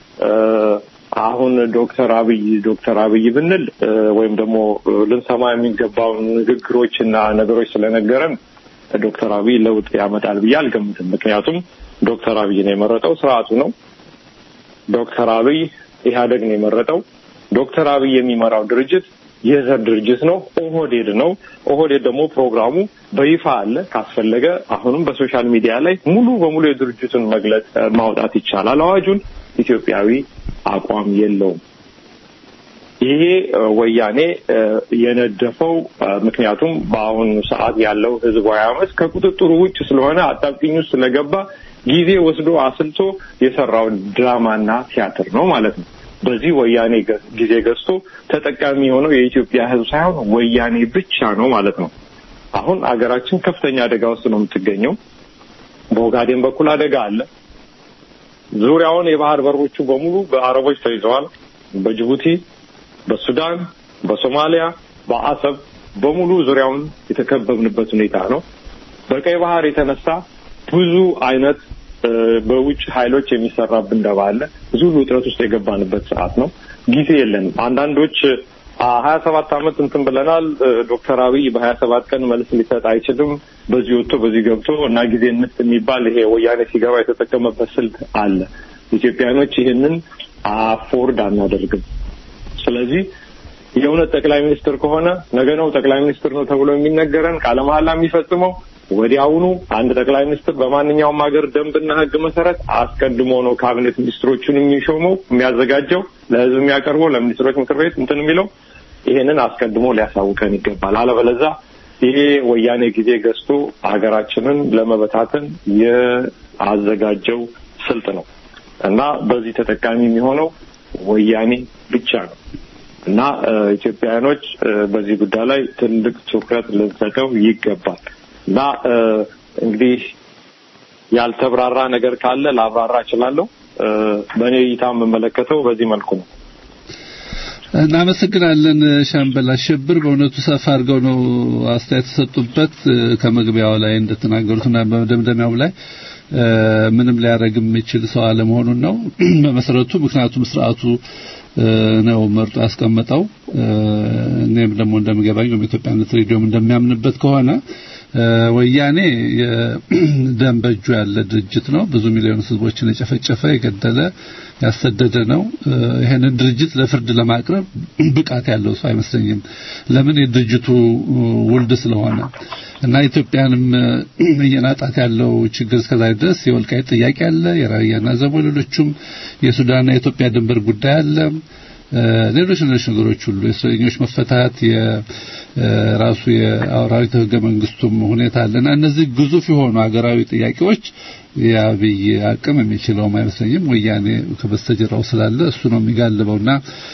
አሁን ዶክተር አብይ ዶክተር አብይ ብንል ወይም ደግሞ ልንሰማ የሚገባውን ንግግሮች እና ነገሮች ስለነገረን ዶክተር አብይ ለውጥ ያመጣል ብዬ አልገምትም። ምክንያቱም ዶክተር አብይን የመረጠው ስርዓቱ ነው። ዶክተር አብይ ኢህአደግ ነው የመረጠው። ዶክተር አብይ የሚመራው ድርጅት የዘር ድርጅት ነው። ኦህዴድ ነው። ኦህዴድ ደግሞ ፕሮግራሙ በይፋ አለ። ካስፈለገ አሁንም በሶሻል ሚዲያ ላይ ሙሉ በሙሉ የድርጅቱን መግለጽ ማውጣት ይቻላል። አዋጁን ኢትዮጵያዊ አቋም የለውም። ይሄ ወያኔ የነደፈው ምክንያቱም በአሁኑ ሰዓት ያለው ህዝባዊ አመፅ ከቁጥጥሩ ውጭ ስለሆነ አጣብቂኝ ውስጥ ስለገባ ጊዜ ወስዶ አስልቶ የሰራው ድራማና ቲያትር ነው ማለት ነው። በዚህ ወያኔ ጊዜ ገዝቶ ተጠቃሚ የሆነው የኢትዮጵያ ህዝብ ሳይሆን ወያኔ ብቻ ነው ማለት ነው። አሁን አገራችን ከፍተኛ አደጋ ውስጥ ነው የምትገኘው። በኦጋዴን በኩል አደጋ አለ። ዙሪያውን የባህር በሮቹ በሙሉ በአረቦች ተይዘዋል። በጅቡቲ፣ በሱዳን፣ በሶማሊያ፣ በአሰብ በሙሉ ዙሪያውን የተከበብንበት ሁኔታ ነው። በቀይ ባህር የተነሳ ብዙ አይነት በውጭ ኃይሎች የሚሰራብን ደባ አለ። ብዙ ውጥረት ውስጥ የገባንበት ሰዓት ነው። ጊዜ የለንም። አንዳንዶች ሀያ ሰባት አመት እንትን ብለናል። ዶክተር አብይ በሀያ ሰባት ቀን መልስ ሊሰጥ አይችልም። በዚህ ወጥቶ በዚህ ገብቶ እና ጊዜ እንስጥ የሚባል ይሄ ወያኔ ሲገባ የተጠቀመበት ስልት አለ። ኢትዮጵያኖች ይህንን አፎርድ አናደርግም። ስለዚህ የእውነት ጠቅላይ ሚኒስትር ከሆነ ነገ ነው ጠቅላይ ሚኒስትር ነው ተብሎ የሚነገረን ቃለ መሀላ የሚፈጽመው ወዲያውኑ አንድ ጠቅላይ ሚኒስትር በማንኛውም ሀገር ደንብና ሕግ መሰረት አስቀድሞ ነው ካቢኔት ሚኒስትሮቹን የሚሾመው የሚያዘጋጀው ለሕዝብ የሚያቀርበው ለሚኒስትሮች ምክር ቤት እንትን የሚለው ይሄንን አስቀድሞ ሊያሳውቀን ይገባል። አለበለዛ ይሄ ወያኔ ጊዜ ገዝቶ ሀገራችንን ለመበታተን የአዘጋጀው ስልት ነው እና በዚህ ተጠቃሚ የሚሆነው ወያኔ ብቻ ነው እና ኢትዮጵያውያኖች በዚህ ጉዳይ ላይ ትልቅ ትኩረት ልንሰጠው ይገባል። እና እንግዲህ ያልተብራራ ነገር ካለ ላብራራ እችላለሁ። በእኔ እይታ የምመለከተው በዚህ መልኩ ነው። እናመሰግናለን ሻምበል አሸብር። በእውነቱ ሰፋ አድርገው ነው አስተያየት ተሰጡበት። ከመግቢያው ላይ እንደተናገሩትና በመደምደሚያው ላይ ምንም ሊያደርግ የሚችል ሰው አለመሆኑን ነው በመሰረቱ። ምክንያቱም ስርዓቱ ነው መርጦ ያስቀመጠው። እኔም ደግሞ እንደምገባኝ በኢትዮጵያነት ሬዲዮም እንደሚያምንበት ከሆነ ወያኔ ደም በእጁ ያለ ድርጅት ነው። ብዙ ሚሊዮን ህዝቦችን የጨፈጨፈ የገደለ ያሰደደ ነው። ይሄንን ድርጅት ለፍርድ ለማቅረብ ብቃት ያለው ሰው አይመስለኝም። ለምን የድርጅቱ ውልድ ስለሆነ እና ኢትዮጵያንም እየናጣት ያለው ችግር እስከዛ ድረስ የወልቃይት ጥያቄ አለ፣ የራያና ዘቦ ሌሎቹም የሱዳንና የኢትዮጵያ ድንበር ጉዳይ አለ። ሌሎች ሌሎች ነገሮች ሁሉ የእስረኞች መፈታት የራሱ የአውራዊት ህገ መንግስቱም ሁኔታ አለና እነዚህ ግዙፍ የሆኑ ሀገራዊ ጥያቄዎች የአብይ አቅም የሚችለውም አይመስለኝም። ወያኔ ከበስተጀርባው ስላለ እሱ ነው የሚጋልበውና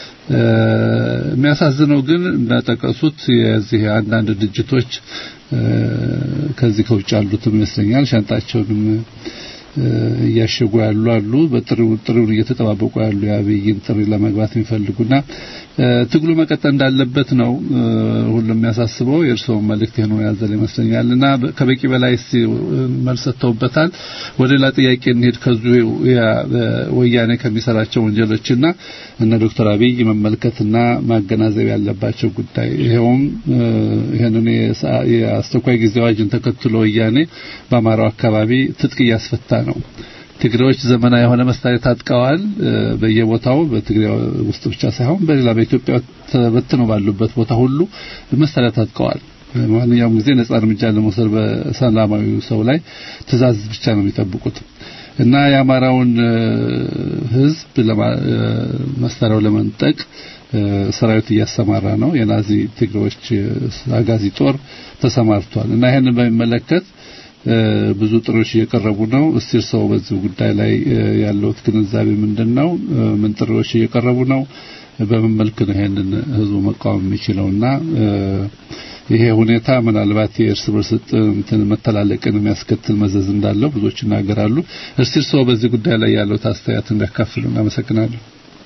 የሚያሳዝነው ግን እንደጠቀሱት የዚህ አንዳንድ ድርጅቶች ከዚህ ከውጭ ያሉትም ይመስለኛል ሻንጣቸውንም እያሸጉ ያሉ አሉ። በጥሪው ጥሪውን እየተጠባበቁ ያሉ የአብይን ጥሪ ለመግባት የሚፈልጉና ትግሉ መቀጠል እንዳለበት ነው ሁሉም የሚያሳስበው። የእርስዎም መልእክት ይሄን ያዘለ ይመስለኛልና ከበቂ በላይ እስቲ መልስ ሰጥተውበታል። ወደ ሌላ ጥያቄ እንሄድ። ከዚሁ ወያኔ ከሚሰራቸው ወንጀሎችና እነ ዶክተር አብይ መመልከትና ማገናዘብ ያለባቸው ጉዳይ ይሄውም ይሄንን የአስቸኳይ ጊዜ አዋጅን ተከትሎ ወያኔ በአማራው አካባቢ ትጥቅ እያስፈታ ነው። ትግሬዎች ዘመናዊ የሆነ መሳሪያ ታጥቀዋል። በየቦታው በትግሬ ውስጥ ብቻ ሳይሆን በሌላ በኢትዮጵያ ተበትነው ባሉበት ቦታ ሁሉ መሳሪያ ታጥቀዋል። ማንኛውም ጊዜ ነጻ እርምጃ ለመውሰድ በሰላማዊ ሰው ላይ ትዕዛዝ ብቻ ነው የሚጠብቁት እና የአማራውን ሕዝብ መሳሪያው ለመንጠቅ ሰራዊት እያሰማራ ነው። የናዚ ትግሬዎች አጋዚ ጦር ተሰማርቷል እና ይሄንን በሚመለከት ብዙ ጥሪዎች እየቀረቡ ነው። እስቲ ሰው በዚህ ጉዳይ ላይ ያለውት ግንዛቤ ምንድነው? ምን ጥሪዎች እየቀረቡ ነው? በምን መልክ ነው ይሄንን ህዝቡ መቃወም የሚችለውና ይሄ ሁኔታ ምናልባት የእርስ በርስ እንትን መተላለቅን የሚያስከትል መዘዝ እንዳለው ብዙዎች ይናገራሉ። እስቲ ሰው በዚህ ጉዳይ ላይ ያለው አስተያየት እንዲያካፍሉ አመሰግናለሁ።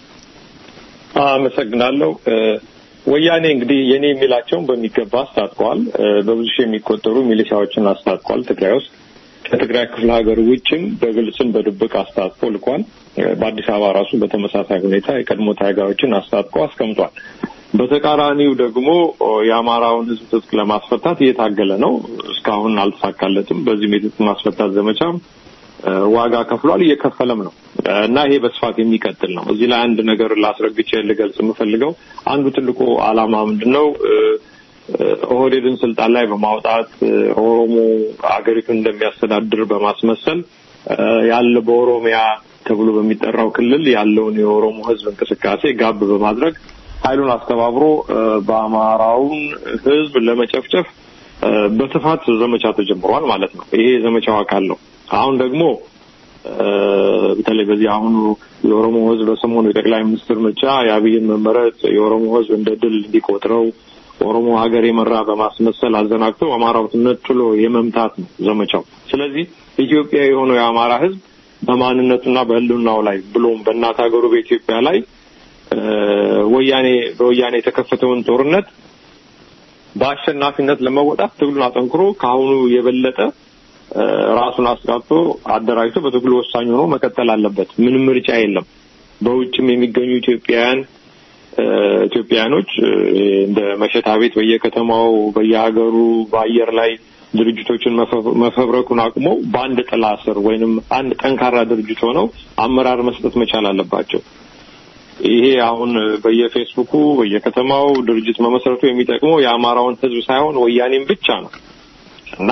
አመሰግናለሁ። ወያኔ እንግዲህ የኔ የሚላቸውን በሚገባ አስታጥቀዋል። በብዙ ሺህ የሚቆጠሩ ሚሊሻዎችን አስታጥቋል ትግራይ ውስጥ ከትግራይ ክፍለ ሀገር ውጭም በግልጽም በድብቅ አስታጥቆ ልኳል። በአዲስ አበባ ራሱ በተመሳሳይ ሁኔታ የቀድሞ ታጋዮችን አስታጥቆ አስቀምጧል። በተቃራኒው ደግሞ የአማራውን ሕዝብ ትጥቅ ለማስፈታት እየታገለ ነው። እስካሁን አልተሳካለትም። በዚህም የትጥቅ ማስፈታት ዘመቻም ዋጋ ከፍሏል፣ እየከፈለም ነው እና ይሄ በስፋት የሚቀጥል ነው። እዚህ ላይ አንድ ነገር ላስረግቼ ልገልጽ የምፈልገው አንዱ ትልቁ ዓላማ ምንድን ነው? ኦህዴድን ስልጣን ላይ በማውጣት ኦሮሞ አገሪቱን እንደሚያስተዳድር በማስመሰል ያለ በኦሮሚያ ተብሎ በሚጠራው ክልል ያለውን የኦሮሞ ህዝብ እንቅስቃሴ ጋብ በማድረግ ኃይሉን አስተባብሮ በአማራውን ህዝብ ለመጨፍጨፍ በስፋት ዘመቻ ተጀምሯል ማለት ነው። ይሄ የዘመቻው አካል ነው። አሁን ደግሞ በተለይ በዚህ አሁኑ የኦሮሞ ህዝብ በሰሞኑ የጠቅላይ ሚኒስትር ምርጫ የአብይን መመረጥ የኦሮሞ ህዝብ እንደ ድል እንዲቆጥረው ኦሮሞ ሀገር የመራ በማስመሰል አዘናግቶ አማራው ነጥሎ የመምታት ነው ዘመቻው። ስለዚህ ኢትዮጵያ የሆነው የአማራ ህዝብ በማንነቱና በህልውናው ላይ ብሎም በእናት ሀገሩ በኢትዮጵያ ላይ ወያኔ በወያኔ የተከፈተውን ጦርነት በአሸናፊነት ለመወጣት ትግሉን አጠንክሮ ከአሁኑ የበለጠ ራሱን አስቃጥቶ አደራጅቶ በትግሉ ወሳኝ ሆኖ መቀጠል አለበት። ምንም ምርጫ የለም። በውጭም የሚገኙ ኢትዮጵያውያን ኢትዮጵያውያኖች እንደ መሸታ ቤት በየከተማው በየሀገሩ በአየር ላይ ድርጅቶችን መፈብረኩን አቁመው በአንድ ጥላ ስር ወይንም አንድ ጠንካራ ድርጅት ሆነው አመራር መስጠት መቻል አለባቸው። ይሄ አሁን በየፌስቡኩ በየከተማው ድርጅት መመስረቱ የሚጠቅመው የአማራውን ህዝብ ሳይሆን ወያኔን ብቻ ነው እና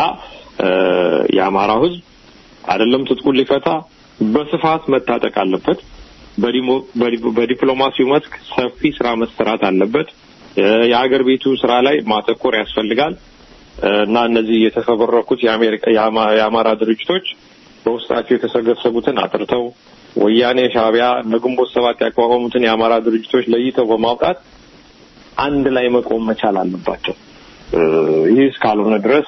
የአማራው ህዝብ አይደለም ትጥቁን ሊፈታ በስፋት መታጠቅ አለበት። በዲፕሎማሲው መስክ ሰፊ ስራ መሰራት አለበት። የሀገር ቤቱ ስራ ላይ ማተኮር ያስፈልጋል እና እነዚህ የተፈበረኩት የአማራ ድርጅቶች በውስጣቸው የተሰገሰጉትን አጥርተው ወያኔ፣ ሻዕቢያ፣ ግንቦት ሰባት ያቋቋሙትን የአማራ ድርጅቶች ለይተው በማውጣት አንድ ላይ መቆም መቻል አለባቸው። ይህ እስካልሆነ ድረስ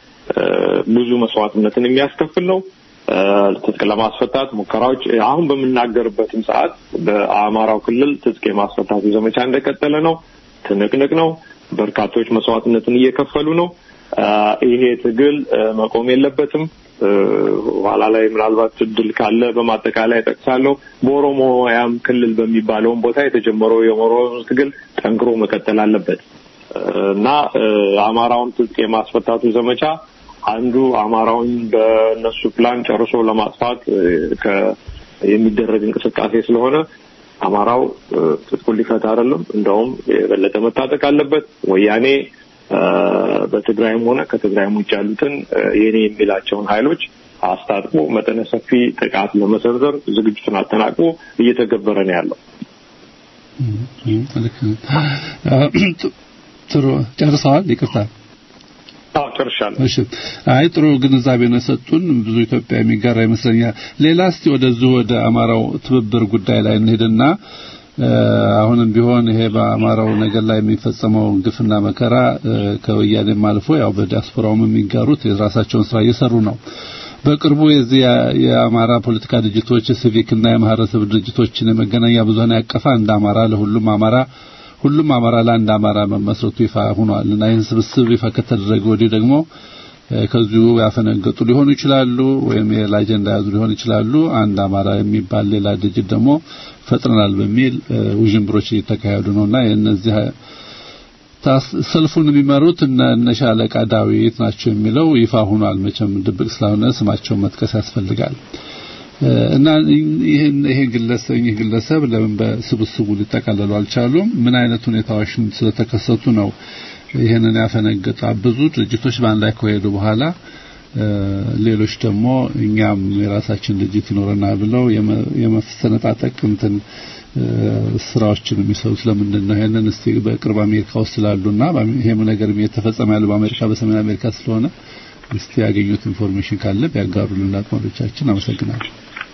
ብዙ መስዋዕትነትን የሚያስከፍል ነው። ትጥቅ ለማስፈታት ሙከራዎች አሁን በምናገርበትም ሰዓት በአማራው ክልል ትጥቅ የማስፈታቱ ዘመቻ እንደቀጠለ ነው። ትንቅንቅ ነው። በርካቶች መስዋዕትነትን እየከፈሉ ነው። ይሄ ትግል መቆም የለበትም። ኋላ ላይ ምናልባት እድል ካለ በማጠቃላይ ጠቅሳለሁ። በኦሮሞያም ክልል በሚባለውን ቦታ የተጀመረው የኦሮሞ ትግል ጠንክሮ መቀጠል አለበት እና አማራውን ትጥቅ የማስፈታቱ ዘመቻ አንዱ አማራውን በእነሱ ፕላን ጨርሶ ለማጥፋት የሚደረግ እንቅስቃሴ ስለሆነ አማራው ትጥቁን ሊፈታ አይደለም፣ እንደውም የበለጠ መታጠቅ አለበት። ወያኔ በትግራይም ሆነ ከትግራይም ውጭ ያሉትን የኔ የሚላቸውን ኃይሎች አስታጥቆ መጠነ ሰፊ ጥቃት ለመሰንዘር ዝግጅቱን አጠናቅቆ እየተገበረ ነው ያለው። ጥሩ ጨርሰዋል። ይቅርታ። አዎ ጨርሻለሁ። እሺ። አይ ጥሩ ግንዛቤ ነው የሰጡን። ብዙ ኢትዮጵያ የሚጋራ ይመስለኛል። ሌላ እስቲ ወደዚሁ ወደ አማራው ትብብር ጉዳይ ላይ እንሄድና አሁንም ቢሆን ይሄ በአማራው ነገር ላይ የሚፈጸመው ግፍና መከራ ከወያኔም አልፎ ያው በዲያስፖራውም የሚጋሩት የራሳቸውን ስራ እየሰሩ ነው። በቅርቡ የዚህ የአማራ ፖለቲካ ድርጅቶች የሲቪክና የማህበረሰብ ድርጅቶችን የመገናኛ ብዙሃን ያቀፈ አንድ አማራ ለሁሉም አማራ ሁሉም አማራ ለአንድ አማራ መመስረቱ ይፋ ሆኗል እና ይህን ስብስብ ይፋ ከተደረገ ወዲህ ደግሞ ከዚሁ ያፈነገጡ ሊሆኑ ይችላሉ፣ ወይም የሌላ አጀንዳ ያዙ ሊሆኑ ይችላሉ። አንድ አማራ የሚባል ሌላ ድርጅት ደግሞ ፈጥረናል በሚል ውዥንብሮች እየተካሄዱ ነውና የእነዚህ ሰልፉን የሚመሩት እነ ሻለቃ ዳዊት ናቸው የሚለው ይፋ ሆኗል። መቼም ድብቅ ስለሆነ ስማቸውን መጥቀስ ያስፈልጋል። እና ይህን ይሄ ግለሰብ ይህ ግለሰብ ለምን በስብስቡ ሊጠቃለሉ አልቻሉም? ምን አይነት ሁኔታዎች ስለተከሰቱ ነው ይህንን ያፈነገጡ ብዙ ድርጅቶች በአንድ ላይ ከሄዱ በኋላ ሌሎች ደግሞ እኛም የራሳችን ድርጅት ይኖረናል ብለው የመሰነጣጠቅ እንትን ስራዎችን የሚሰሩት ለምንድን ነው? ይሄንን እስቲ በቅርብ አሜሪካ ውስጥ ስላሉና ይሄም ነገር እየተፈጸመ ያለው በአሜሪካ በሰሜን አሜሪካ ስለሆነ እስቲ ያገኙት ኢንፎርሜሽን ካለ ቢያጋሩልን አድማጮቻችን። አመሰግናለሁ።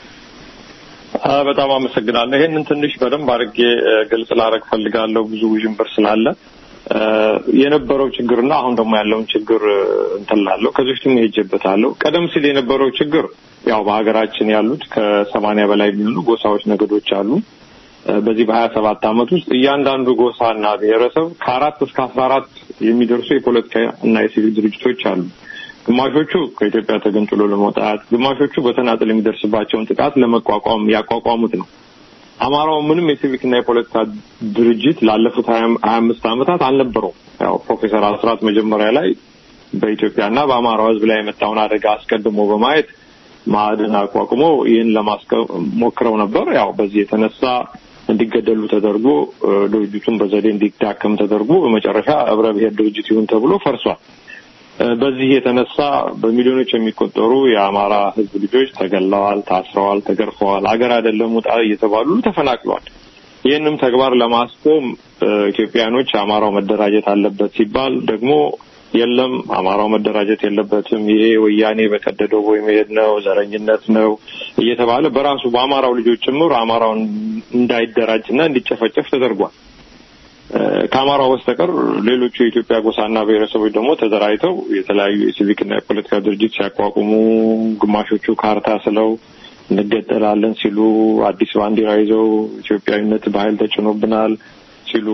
በጣም አመሰግናለሁ። ይሄንን ትንሽ በደንብ አድርጌ ግልጽ ላደርግ ፈልጋለሁ። ብዙ ውዥንብር ስላለ የነበረው ችግርና አሁን ደግሞ ያለውን ችግር እንትን ላለው ከዚህ በፊትም ሄጄበታለሁ። ቀደም ሲል የነበረው ችግር ያው በሀገራችን ያሉት ከሰማንያ በላይ የሚሆኑ ጎሳዎች፣ ነገዶች አሉ። በዚህ በሀያ ሰባት አመት ውስጥ እያንዳንዱ ጎሳና ብሔረሰብ ከአራት እስከ አስራ አራት የሚደርሱ የፖለቲካ እና የሲቪል ድርጅቶች አሉ። ግማሾቹ ከኢትዮጵያ ተገንጥሎ ለመውጣት፣ ግማሾቹ በተናጠል የሚደርስባቸውን ጥቃት ለመቋቋም ያቋቋሙት ነው። አማራው ምንም የሲቪክና የፖለቲካ ድርጅት ላለፉት ሀያ አምስት ዓመታት አልነበረውም። ያው ፕሮፌሰር አስራት መጀመሪያ ላይ በኢትዮጵያና በአማራው ሕዝብ ላይ የመጣውን አደጋ አስቀድሞ በማየት ማዕድን አቋቁሞ ይህን ለማስከ ሞክረው ነበር። ያው በዚህ የተነሳ እንዲገደሉ ተደርጎ ድርጅቱን በዘዴ እንዲዳከም ተደርጎ በመጨረሻ ህብረ ብሔር ድርጅት ይሁን ተብሎ ፈርሷል። በዚህ የተነሳ በሚሊዮኖች የሚቆጠሩ የአማራ ህዝብ ልጆች ተገለዋል፣ ታስረዋል፣ ተገርፈዋል፣ አገር አይደለም ውጣ እየተባሉ ተፈናቅለዋል። ይህንም ተግባር ለማስቆም ኢትዮጵያኖች አማራው መደራጀት አለበት ሲባል ደግሞ የለም አማራው መደራጀት የለበትም፣ ይሄ ወያኔ በቀደደው ቦይ መሄድ ነው፣ ዘረኝነት ነው እየተባለ በራሱ በአማራው ልጆች ጭምር አማራውን እንዳይደራጅና እንዲጨፈጨፍ ተደርጓል። ከአማራው በስተቀር ሌሎቹ የኢትዮጵያ ጎሳና ብሔረሰቦች ደግሞ ተደራጅተው የተለያዩ የሲቪክና የፖለቲካ ድርጅት ሲያቋቁሙ ግማሾቹ ካርታ ስለው እንገጠላለን ሲሉ አዲስ ባንዲራ ይዘው ኢትዮጵያዊነት በኃይል ተጭኖብናል ሲሉ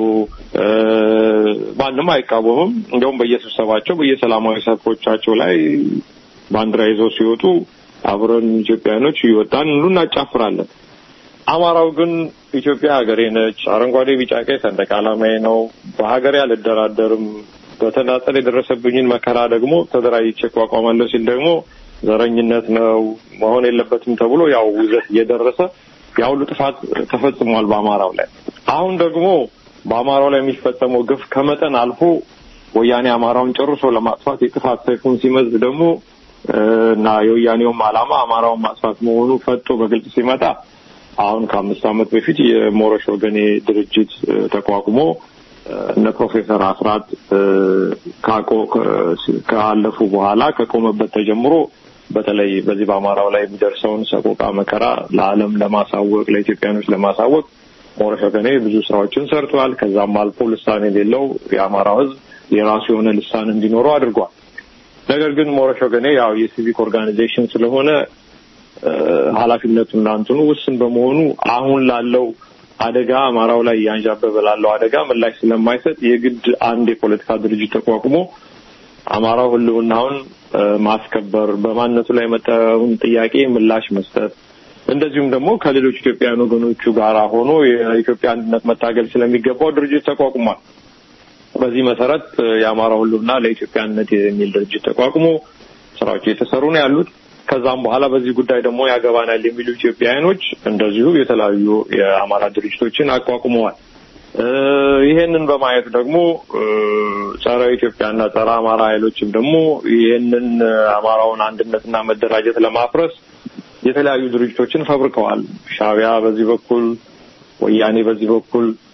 ማንም አይቃወምም። እንዲያውም በየስብሰባቸው በየሰላማዊ ሰልፎቻቸው ላይ ባንዲራ ይዘው ሲወጡ አብረን ኢትዮጵያውያኖች እየወጣን ሁሉ እናጫፍራለን። አማራው ግን ኢትዮጵያ ሀገሬ ነች፣ አረንጓዴ፣ ቢጫ፣ ቀይ ሰንደቅ ዓላማዬ ነው፣ በሀገሬ አልደራደርም፣ በተናጠል የደረሰብኝን መከራ ደግሞ ተደራጅቼ እቋቋማለሁ ሲል ደግሞ ዘረኝነት ነው መሆን የለበትም ተብሎ ያው ውዘት እየደረሰ ያ ሁሉ ጥፋት ተፈጽሟል በአማራው ላይ። አሁን ደግሞ በአማራው ላይ የሚፈጸመው ግፍ ከመጠን አልፎ ወያኔ አማራውን ጨርሶ ለማጥፋት የጥፋት ሰይፉን ሲመዝ ደግሞ እና የወያኔውም ዓላማ አማራውን ማጥፋት መሆኑ ፈጦ በግልጽ ሲመጣ አሁን ከአምስት ዓመት በፊት የሞረሽ ወገኔ ድርጅት ተቋቁሞ እነ ፕሮፌሰር አስራት ካቆ ካለፉ ከቆመበት ከቆመበት ተጀምሮ በተለይ በዚህ በአማራው ላይ የሚደርሰውን ሰቆቃ መከራ ለዓለም ለማሳወቅ ለኢትዮጵያኖች ለማሳወቅ ሞረሽ ወገኔ ብዙ ስራዎችን ሰርቷል። ከዛም አልፎ ልሳን የሌለው የአማራው ሕዝብ የራሱ የሆነ ልሳን እንዲኖረው አድርጓል። ነገር ግን ሞረሽ ወገኔ ያው የሲቪክ ኦርጋናይዜሽን ስለሆነ ኃላፊነቱና እንትኑ ውስን በመሆኑ አሁን ላለው አደጋ አማራው ላይ እያንዣበበ ላለው አደጋ ምላሽ ስለማይሰጥ የግድ አንድ የፖለቲካ ድርጅት ተቋቁሞ አማራው ህልውናውን ማስከበር፣ በማንነቱ ላይ የመጣውን ጥያቄ ምላሽ መስጠት፣ እንደዚሁም ደግሞ ከሌሎች ኢትዮጵያውያን ወገኖቹ ጋር ሆኖ የኢትዮጵያ አንድነት መታገል ስለሚገባው ድርጅት ተቋቁሟል። በዚህ መሰረት የአማራው ህልውና ለኢትዮጵያ አንድነት የሚል ድርጅት ተቋቁሞ ስራዎች እየተሰሩ ነው ያሉት። ከዛም በኋላ በዚህ ጉዳይ ደግሞ ያገባናል የሚሉ ኢትዮጵያውያኖች እንደዚሁ የተለያዩ የአማራ ድርጅቶችን አቋቁመዋል። ይሄንን በማየት ደግሞ ጸረ ኢትዮጵያና ጸረ አማራ ኃይሎችም ደግሞ ይሄንን አማራውን አንድነትና መደራጀት ለማፍረስ የተለያዩ ድርጅቶችን ፈብርከዋል። ሻዕቢያ በዚህ በኩል፣ ወያኔ በዚህ በኩል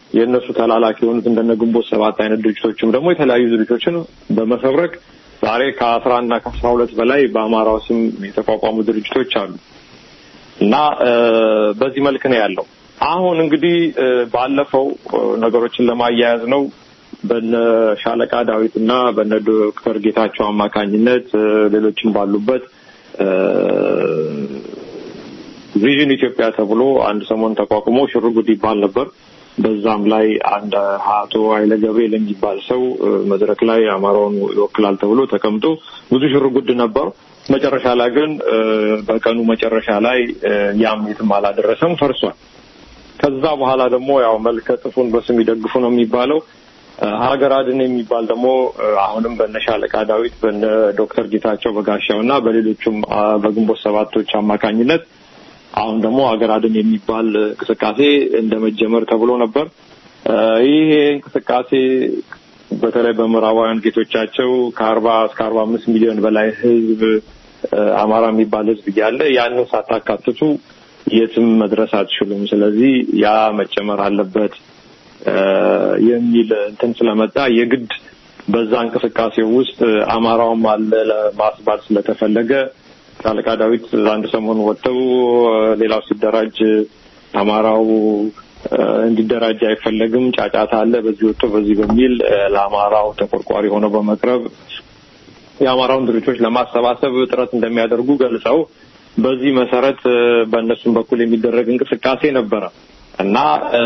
የእነሱ ተላላኪ የሆኑት እንደነ ግንቦት ሰባት አይነት ድርጅቶችም ደግሞ የተለያዩ ድርጅቶችን በመፈብረክ ዛሬ ከአስራ አንድ እና ከአስራ ሁለት በላይ በአማራው ስም የተቋቋሙ ድርጅቶች አሉ እና በዚህ መልክ ነው ያለው። አሁን እንግዲህ ባለፈው ነገሮችን ለማያያዝ ነው በነ ሻለቃ ዳዊት እና በነ ዶክተር ጌታቸው አማካኝነት ሌሎችም ባሉበት ቪዥን ኢትዮጵያ ተብሎ አንድ ሰሞን ተቋቁሞ ሽርጉድ ይባል ነበር። በዛም ላይ አንድ አቶ ኃይለ ገብርኤል የሚባል ሰው መድረክ ላይ አማራውን ይወክላል ተብሎ ተቀምጦ ብዙ ሽርጉድ ነበር። መጨረሻ ላይ ግን በቀኑ መጨረሻ ላይ ያም የትም አላደረሰም፣ ፈርሷል። ከዛ በኋላ ደግሞ ያው መልከ ጥፉን በስም ይደግፉ ነው የሚባለው ሀገር አድን የሚባል ደግሞ አሁንም በነ ሻለቃ ዳዊት በነ ዶክተር ጌታቸው በጋሻው እና በሌሎቹም በግንቦት ሰባቶች አማካኝነት አሁን ደግሞ ሀገር አድን የሚባል እንቅስቃሴ እንደ መጀመር ተብሎ ነበር። ይሄ እንቅስቃሴ በተለይ በምዕራባውያን ጌቶቻቸው ከአርባ እስከ አርባ አምስት ሚሊዮን በላይ ህዝብ አማራ የሚባል ህዝብ እያለ ያንን ሳታካትቱ የትም መድረስ አትችሉም። ስለዚህ ያ መጨመር አለበት የሚል እንትን ስለመጣ የግድ በዛ እንቅስቃሴ ውስጥ አማራውም አለ ለማስባል ስለተፈለገ ሻለቃ ዳዊት አንድ ሰሞን ወጥተው ሌላው ሲደራጅ አማራው እንዲደራጅ አይፈለግም፣ ጫጫታ አለ፣ በዚህ ወጥቶ በዚህ በሚል ለአማራው ተቆርቋሪ ሆነው በመቅረብ የአማራውን ድርጅቶች ለማሰባሰብ ጥረት እንደሚያደርጉ ገልጸው በዚህ መሰረት በእነሱም በኩል የሚደረግ እንቅስቃሴ ነበረ እና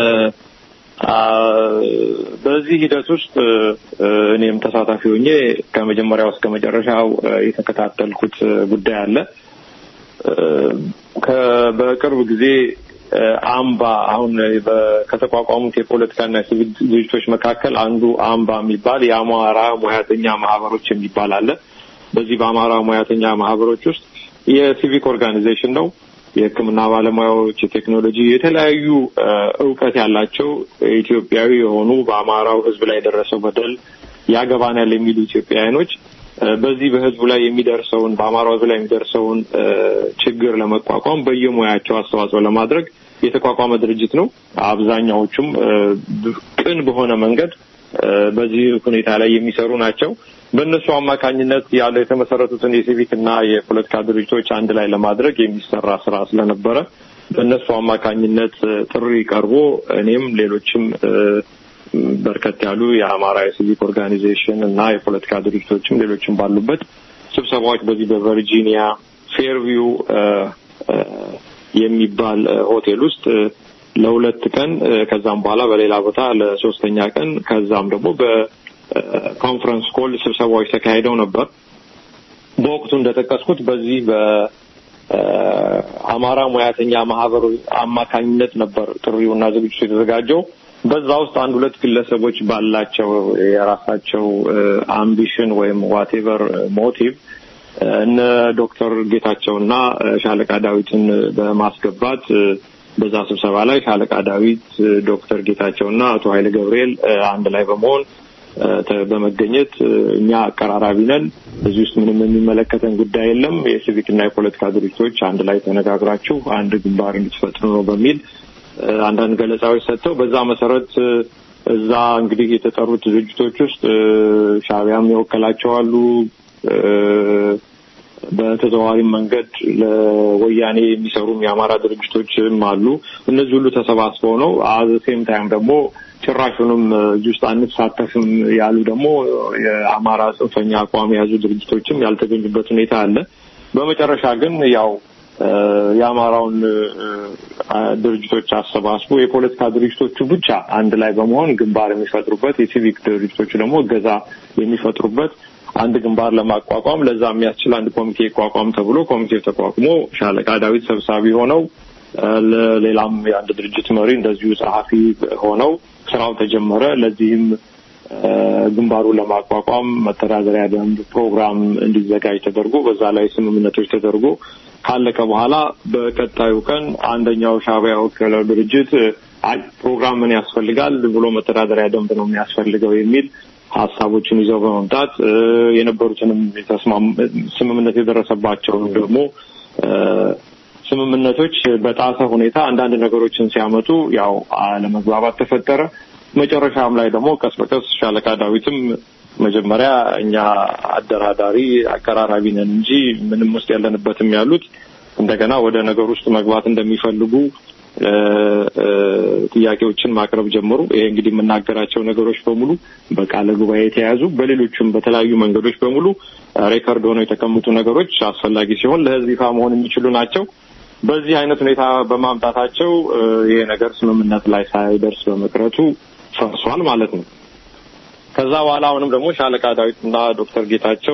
በዚህ ሂደት ውስጥ እኔም ተሳታፊ ሆኜ ከመጀመሪያው እስከ መጨረሻው የተከታተልኩት ጉዳይ አለ። በቅርብ ጊዜ አምባ አሁን ከተቋቋሙት የፖለቲካና ሲቪል ድርጅቶች መካከል አንዱ አምባ የሚባል የአማራ ሙያተኛ ማህበሮች የሚባል አለ። በዚህ በአማራ ሙያተኛ ማህበሮች ውስጥ የሲቪክ ኦርጋናይዜሽን ነው። የሕክምና ባለሙያዎች፣ የቴክኖሎጂ የተለያዩ እውቀት ያላቸው ኢትዮጵያዊ የሆኑ በአማራው ሕዝብ ላይ የደረሰው በደል ያገባናል የሚሉ ኢትዮጵያውያኖች በዚህ በሕዝቡ ላይ የሚደርሰውን በአማራው ሕዝብ ላይ የሚደርሰውን ችግር ለመቋቋም በየሙያቸው አስተዋጽኦ ለማድረግ የተቋቋመ ድርጅት ነው። አብዛኛዎቹም ቅን በሆነ መንገድ በዚህ ሁኔታ ላይ የሚሰሩ ናቸው። በእነሱ አማካኝነት ያለው የተመሰረቱትን የሲቪክ እና የፖለቲካ ድርጅቶች አንድ ላይ ለማድረግ የሚሰራ ስራ ስለነበረ በእነሱ አማካኝነት ጥሪ ቀርቦ እኔም ሌሎችም በርከት ያሉ የአማራ የሲቪክ ኦርጋኒዜሽን እና የፖለቲካ ድርጅቶችም ሌሎችም ባሉበት ስብሰባዎች በዚህ በቨርጂኒያ ፌርቪው የሚባል ሆቴል ውስጥ ለሁለት ቀን ከዛም በኋላ በሌላ ቦታ ለሶስተኛ ቀን ከዛም ደግሞ በኮንፈረንስ ኮል ስብሰባዎች ተካሂደው ነበር። በወቅቱ እንደጠቀስኩት በዚህ በአማራ ሙያተኛ ማህበሩ አማካኝነት ነበር ጥሪውና ዝግጅቱ የተዘጋጀው። በዛ ውስጥ አንድ ሁለት ግለሰቦች ባላቸው የራሳቸው አምቢሽን ወይም ዋቴቨር ሞቲቭ እነ ዶክተር ጌታቸውና ሻለቃ ዳዊትን በማስገባት በዛ ስብሰባ ላይ ሻለቃ ዳዊት፣ ዶክተር ጌታቸውና አቶ ኃይለ ገብርኤል አንድ ላይ በመሆን በመገኘት እኛ አቀራራቢ ነን፣ እዚህ ውስጥ ምንም የሚመለከተን ጉዳይ የለም፣ የሲቪክና የፖለቲካ ድርጅቶች አንድ ላይ ተነጋግራችሁ አንድ ግንባር እንድትፈጥሩ ነው በሚል አንዳንድ ገለጻዎች ሰጥተው በዛ መሰረት እዛ እንግዲህ የተጠሩት ድርጅቶች ውስጥ ሻዕቢያም የወከላቸው አሉ። በተዘዋዋሪ መንገድ ለወያኔ የሚሰሩም የአማራ ድርጅቶችም አሉ። እነዚህ ሁሉ ተሰባስበው ነው። አዘ ሴም ታይም ደግሞ ጭራሹንም እዚህ ውስጥ አንሳተፍም ያሉ ደግሞ የአማራ ጽንፈኛ አቋም የያዙ ድርጅቶችም ያልተገኙበት ሁኔታ አለ። በመጨረሻ ግን ያው የአማራውን ድርጅቶች አሰባስቦ የፖለቲካ ድርጅቶቹ ብቻ አንድ ላይ በመሆን ግንባር የሚፈጥሩበት የሲቪክ ድርጅቶቹ ደግሞ እገዛ የሚፈጥሩበት አንድ ግንባር ለማቋቋም ለዛ የሚያስችል አንድ ኮሚቴ ይቋቋም ተብሎ ኮሚቴው ተቋቁሞ ሻለቃ ዳዊት ሰብሳቢ ሆነው ለሌላም የአንድ ድርጅት መሪ እንደዚሁ ጸሐፊ ሆነው ስራው ተጀመረ። ለዚህም ግንባሩ ለማቋቋም መተዳደሪያ ደንብ ፕሮግራም እንዲዘጋጅ ተደርጎ በዛ ላይ ስምምነቶች ተደርጎ ካለቀ በኋላ በቀጣዩ ቀን አንደኛው ሻዕቢያ የወከለው ድርጅት አይ ፕሮግራም ምን ያስፈልጋል ብሎ መተዳደሪያ ደንብ ነው የሚያስፈልገው የሚል ሀሳቦችን ይዘው በመምጣት የነበሩትንም ስምምነት የደረሰባቸውን ደግሞ ስምምነቶች በጣሰ ሁኔታ አንዳንድ ነገሮችን ሲያመጡ ያው አለመግባባት ተፈጠረ። መጨረሻም ላይ ደግሞ ቀስ በቀስ ሻለቃ ዳዊትም መጀመሪያ እኛ አደራዳሪ አቀራራቢ ነን እንጂ ምንም ውስጥ ያለንበትም ያሉት እንደገና ወደ ነገር ውስጥ መግባት እንደሚፈልጉ እ፣ እ፣ ጥያቄዎችን ማቅረብ ጀመሩ። ይሄ እንግዲህ የምናገራቸው ነገሮች በሙሉ በቃለ ጉባኤ የተያዙ በሌሎችም በተለያዩ መንገዶች በሙሉ እ፣ ሬከርድ ሆነው የተቀመጡ ነገሮች አስፈላጊ ሲሆን ለሕዝብ ይፋ መሆን የሚችሉ ናቸው። በዚህ አይነት ሁኔታ በማምጣታቸው እ፣ ይሄ ነገር ስምምነት ላይ ሳይደርስ በመቅረቱ ፈርሷል ማለት ነው። ከዛ በኋላ አሁንም ደግሞ ሻለቃ ዳዊትና ዶክተር ጌታቸው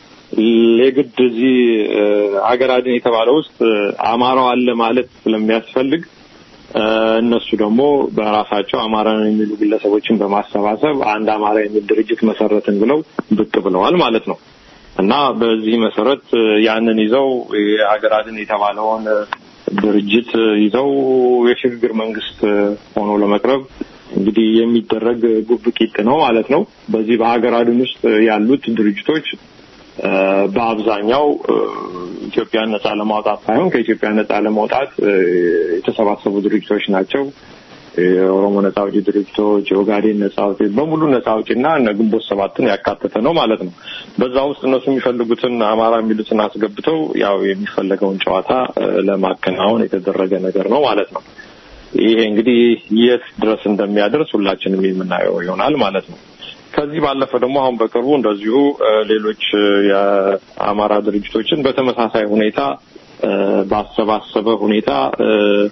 የግድ እዚህ እ፣ ሀገር አድን የተባለ ውስጥ እ፣ አማራው አለ ማለት ስለሚያስፈልግ እ፣ እነሱ ደግሞ በራሳቸው አማራ ነው የሚሉ ግለሰቦችን በማሰባሰብ አንድ አማራ የሚል ድርጅት መሰረትን ብለው ብቅ ብለዋል ማለት ነው። እና በዚህ መሰረት እ፣ ያንን ይዘው የሀገር አድን የተባለውን እ፣ ድርጅት እ፣ ይዘው የሽግግር መንግስት እ፣ ሆኖ ለመቅረብ እንግዲህ የሚደረግ ጉብቂት ነው ማለት ነው። በዚህ በሀገር አድን ውስጥ ያሉት ድርጅቶች እ፣ በአብዛኛው እ፣ ኢትዮጵያን ነጻ ለማውጣት ሳይሆን ከኢትዮጵያ ነጻ ለማውጣት እ፣ የተሰባሰቡ ድርጅቶች ናቸው። የኦሮሞ ነጻ አውጪ ድርጅቶች፣ የኦጋዴን ነጻ አውጪ በሙሉ ነጻ አውጪና እነ ግንቦት ሰባትን ያካተተ ነው ማለት ነው። በዛ ውስጥ እነሱ የሚፈልጉትን አማራ የሚሉትን አስገብተው ያው የሚፈለገውን ጨዋታ እ፣ ለማከናወን የተደረገ ነገር ነው ማለት ነው። ይሄ እንግዲህ የት ድረስ እንደሚያደርስ ሁላችንም የምናየው ይሆናል ማለት ነው። ከዚህ ባለፈ ደግሞ አሁን በቅርቡ እንደዚሁ እ፣ ሌሎች እ፣ የአማራ ድርጅቶችን በተመሳሳይ ሁኔታ እ፣ ባሰባሰበ ሁኔታ እ፣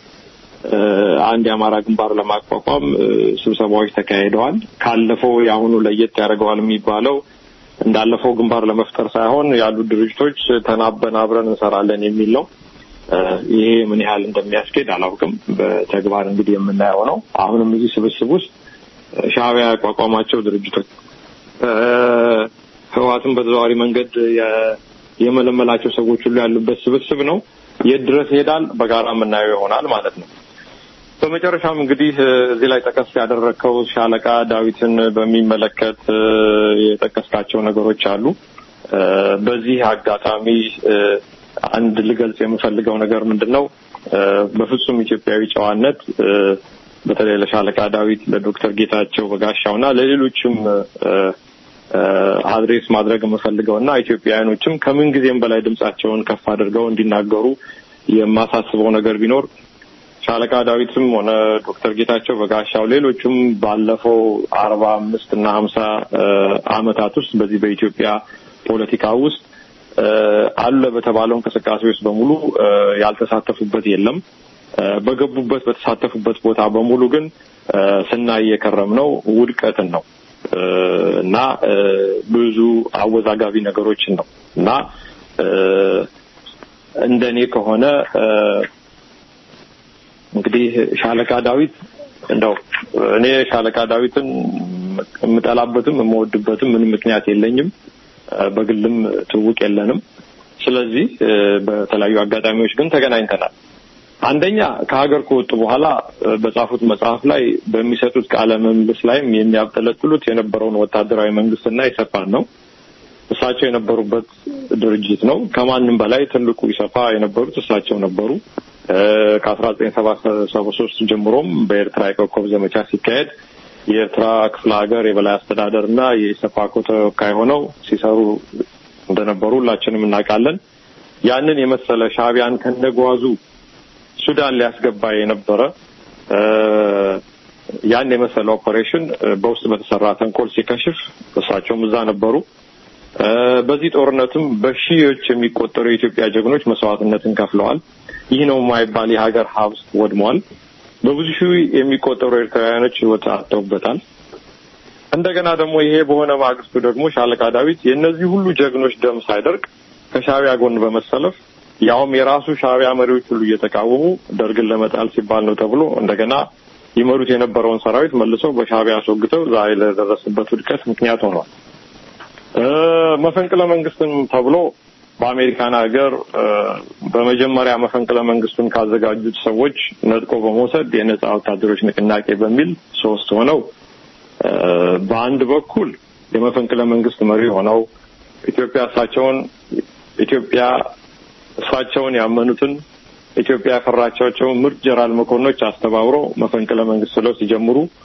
እ፣ አንድ የአማራ ግንባር ለማቋቋም እ፣ ስብሰባዎች ተካሂደዋል። ካለፈው የአሁኑ ለየት ያደርገዋል የሚባለው እንዳለፈው ግንባር ለመፍጠር ሳይሆን ያሉት ድርጅቶች ተናበን አብረን እንሰራለን የሚል ነው። እ፣ ይሄ ምን ያህል እንደሚያስኬድ አላውቅም። በተግባር እንግዲህ የምናየው ነው። አሁንም እዚህ ስብስብ ውስጥ ሻዕቢያ ያቋቋማቸው ድርጅቶች እ፣ ህወሓትን በተዘዋዋሪ መንገድ የ- የመለመላቸው ሰዎች ሁሉ ያሉበት ስብስብ ነው። የት ድረስ ይሄዳል በጋራ የምናየው ይሆናል ማለት ነው። በመጨረሻም እንግዲህ እ፣ እዚህ ላይ ጠቀስ ያደረግከው ሻለቃ ዳዊትን በሚመለከት እ፣ የጠቀስካቸው ነገሮች አሉ። እ፣ በዚህ አጋጣሚ እ፣ አንድ ልገልጽ የምፈልገው ነገር ምንድን ነው? እ፣ በፍጹም ኢትዮጵያዊ ጨዋነት እ፣ በተለይ ለሻለቃ ዳዊት፣ ለዶክተር ጌታቸው በጋሻው እና ለሌሎችም እ፣ እ፣ አድሬስ ማድረግ የምፈልገው እና ኢትዮጵያውያኖችም ከምን ጊዜም በላይ ድምጻቸውን ከፍ አድርገው እንዲናገሩ የማሳስበው ነገር ቢኖር ሻለቃ ዳዊትም ሆነ ዶክተር ጌታቸው በጋሻው ሌሎቹም ባለፈው አርባ አምስት እና ሀምሳ አመታት ውስጥ በዚህ በኢትዮጵያ ፖለቲካ ውስጥ እ፣ አለ በተባለው እንቅስቃሴ ውስጥ በሙሉ እ፣ ያልተሳተፉበት የለም። እ፣ በገቡበት በተሳተፉበት ቦታ በሙሉ ግን እ፣ ስናይ የከረምነው ውድቀትን ነው እ፣ እና እ፣ ብዙ አወዛጋቢ ነገሮችን ነው እና እ፣ እንደኔ ከሆነ እ፣ እንግዲህ ሻለቃ ዳዊት እንደው እኔ ሻለቃ ዳዊትን የምጠላበትም የምወድበትም ምንም ምክንያት የለኝም። እ፣ በግልም ትውውቅ የለንም። ስለዚህ እ፣ በተለያዩ አጋጣሚዎች ግን ተገናኝተናል። አንደኛ ከሀገር ከወጡ በኋላ እ፣ በጻፉት መጽሐፍ ላይ በሚሰጡት ቃለ ምልልስ ላይም የሚያብጠለጥሉት የነበረውን ወታደራዊ መንግስትና ኢሰፓን ነው። እሳቸው የነበሩበት ድርጅት ነው። ከማንም በላይ ትልቁ ኢሰፓ የነበሩት እሳቸው ነበሩ። ከአስራ ዘጠኝ ሰባ ሶስት ጀምሮም በኤርትራ የኮከብ ዘመቻ ሲካሄድ የኤርትራ ክፍለ ሀገር የበላይ አስተዳደር እና የኢሰፓኮ ተወካይ ሆነው ሲሰሩ እንደነበሩ ሁላችንም እናውቃለን። ያንን የመሰለ ሻዕቢያን ከነጓዙ ሱዳን ሊያስገባ የነበረ እ፣ ያን የመሰለ ኦፐሬሽን እ፣ በውስጥ በተሰራ ተንኮል ሲከሽፍ እሳቸውም እዛ ነበሩ። እ፣ በዚህ ጦርነትም በሺዎች የሚቆጠሩ የኢትዮጵያ ጀግኖች መስዋዕትነትን ከፍለዋል። ይህ ነው የማይባል የሀገር ሀብት ወድሟል። በብዙ ሺህ የሚቆጠሩ ኤርትራውያኖች ሕይወት አጥተውበታል። እንደገና ደግሞ ይሄ በሆነ ማግስቱ ደግሞ ሻለቃ ዳዊት የእነዚህ ሁሉ ጀግኖች ደም ሳይደርቅ ከሻዕቢያ ጎን በመሰለፍ ያውም የራሱ ሻዕቢያ መሪዎች ሁሉ እየተቃወሙ ደርግን ለመጣል ሲባል ነው ተብሎ እንደገና ይመሩት የነበረውን ሰራዊት መልሰው በሻዕቢያ አስወግተው ዛሬ ለደረስበት ውድቀት ምክንያት ሆኗል። እ፣ መፈንቅለ መንግስትም ተብሎ በአሜሪካን ሀገር እ፣ በመጀመሪያ መፈንቅለ መንግስቱን ካዘጋጁት ሰዎች ነጥቆ በመውሰድ የነጻ ወታደሮች ንቅናቄ በሚል ሶስት ሆነው እ፣ በአንድ በኩል የመፈንቅለ መንግስት መሪ ሆነው ኢትዮጵያ እሳቸውን ኢትዮጵያ እሳቸውን ያመኑትን ኢትዮጵያ ያፈራቻቸውን ምርጥ ጀነራል መኮንኖች አስተባብሮ መፈንቅለ መንግስት ስለው ሲጀምሩ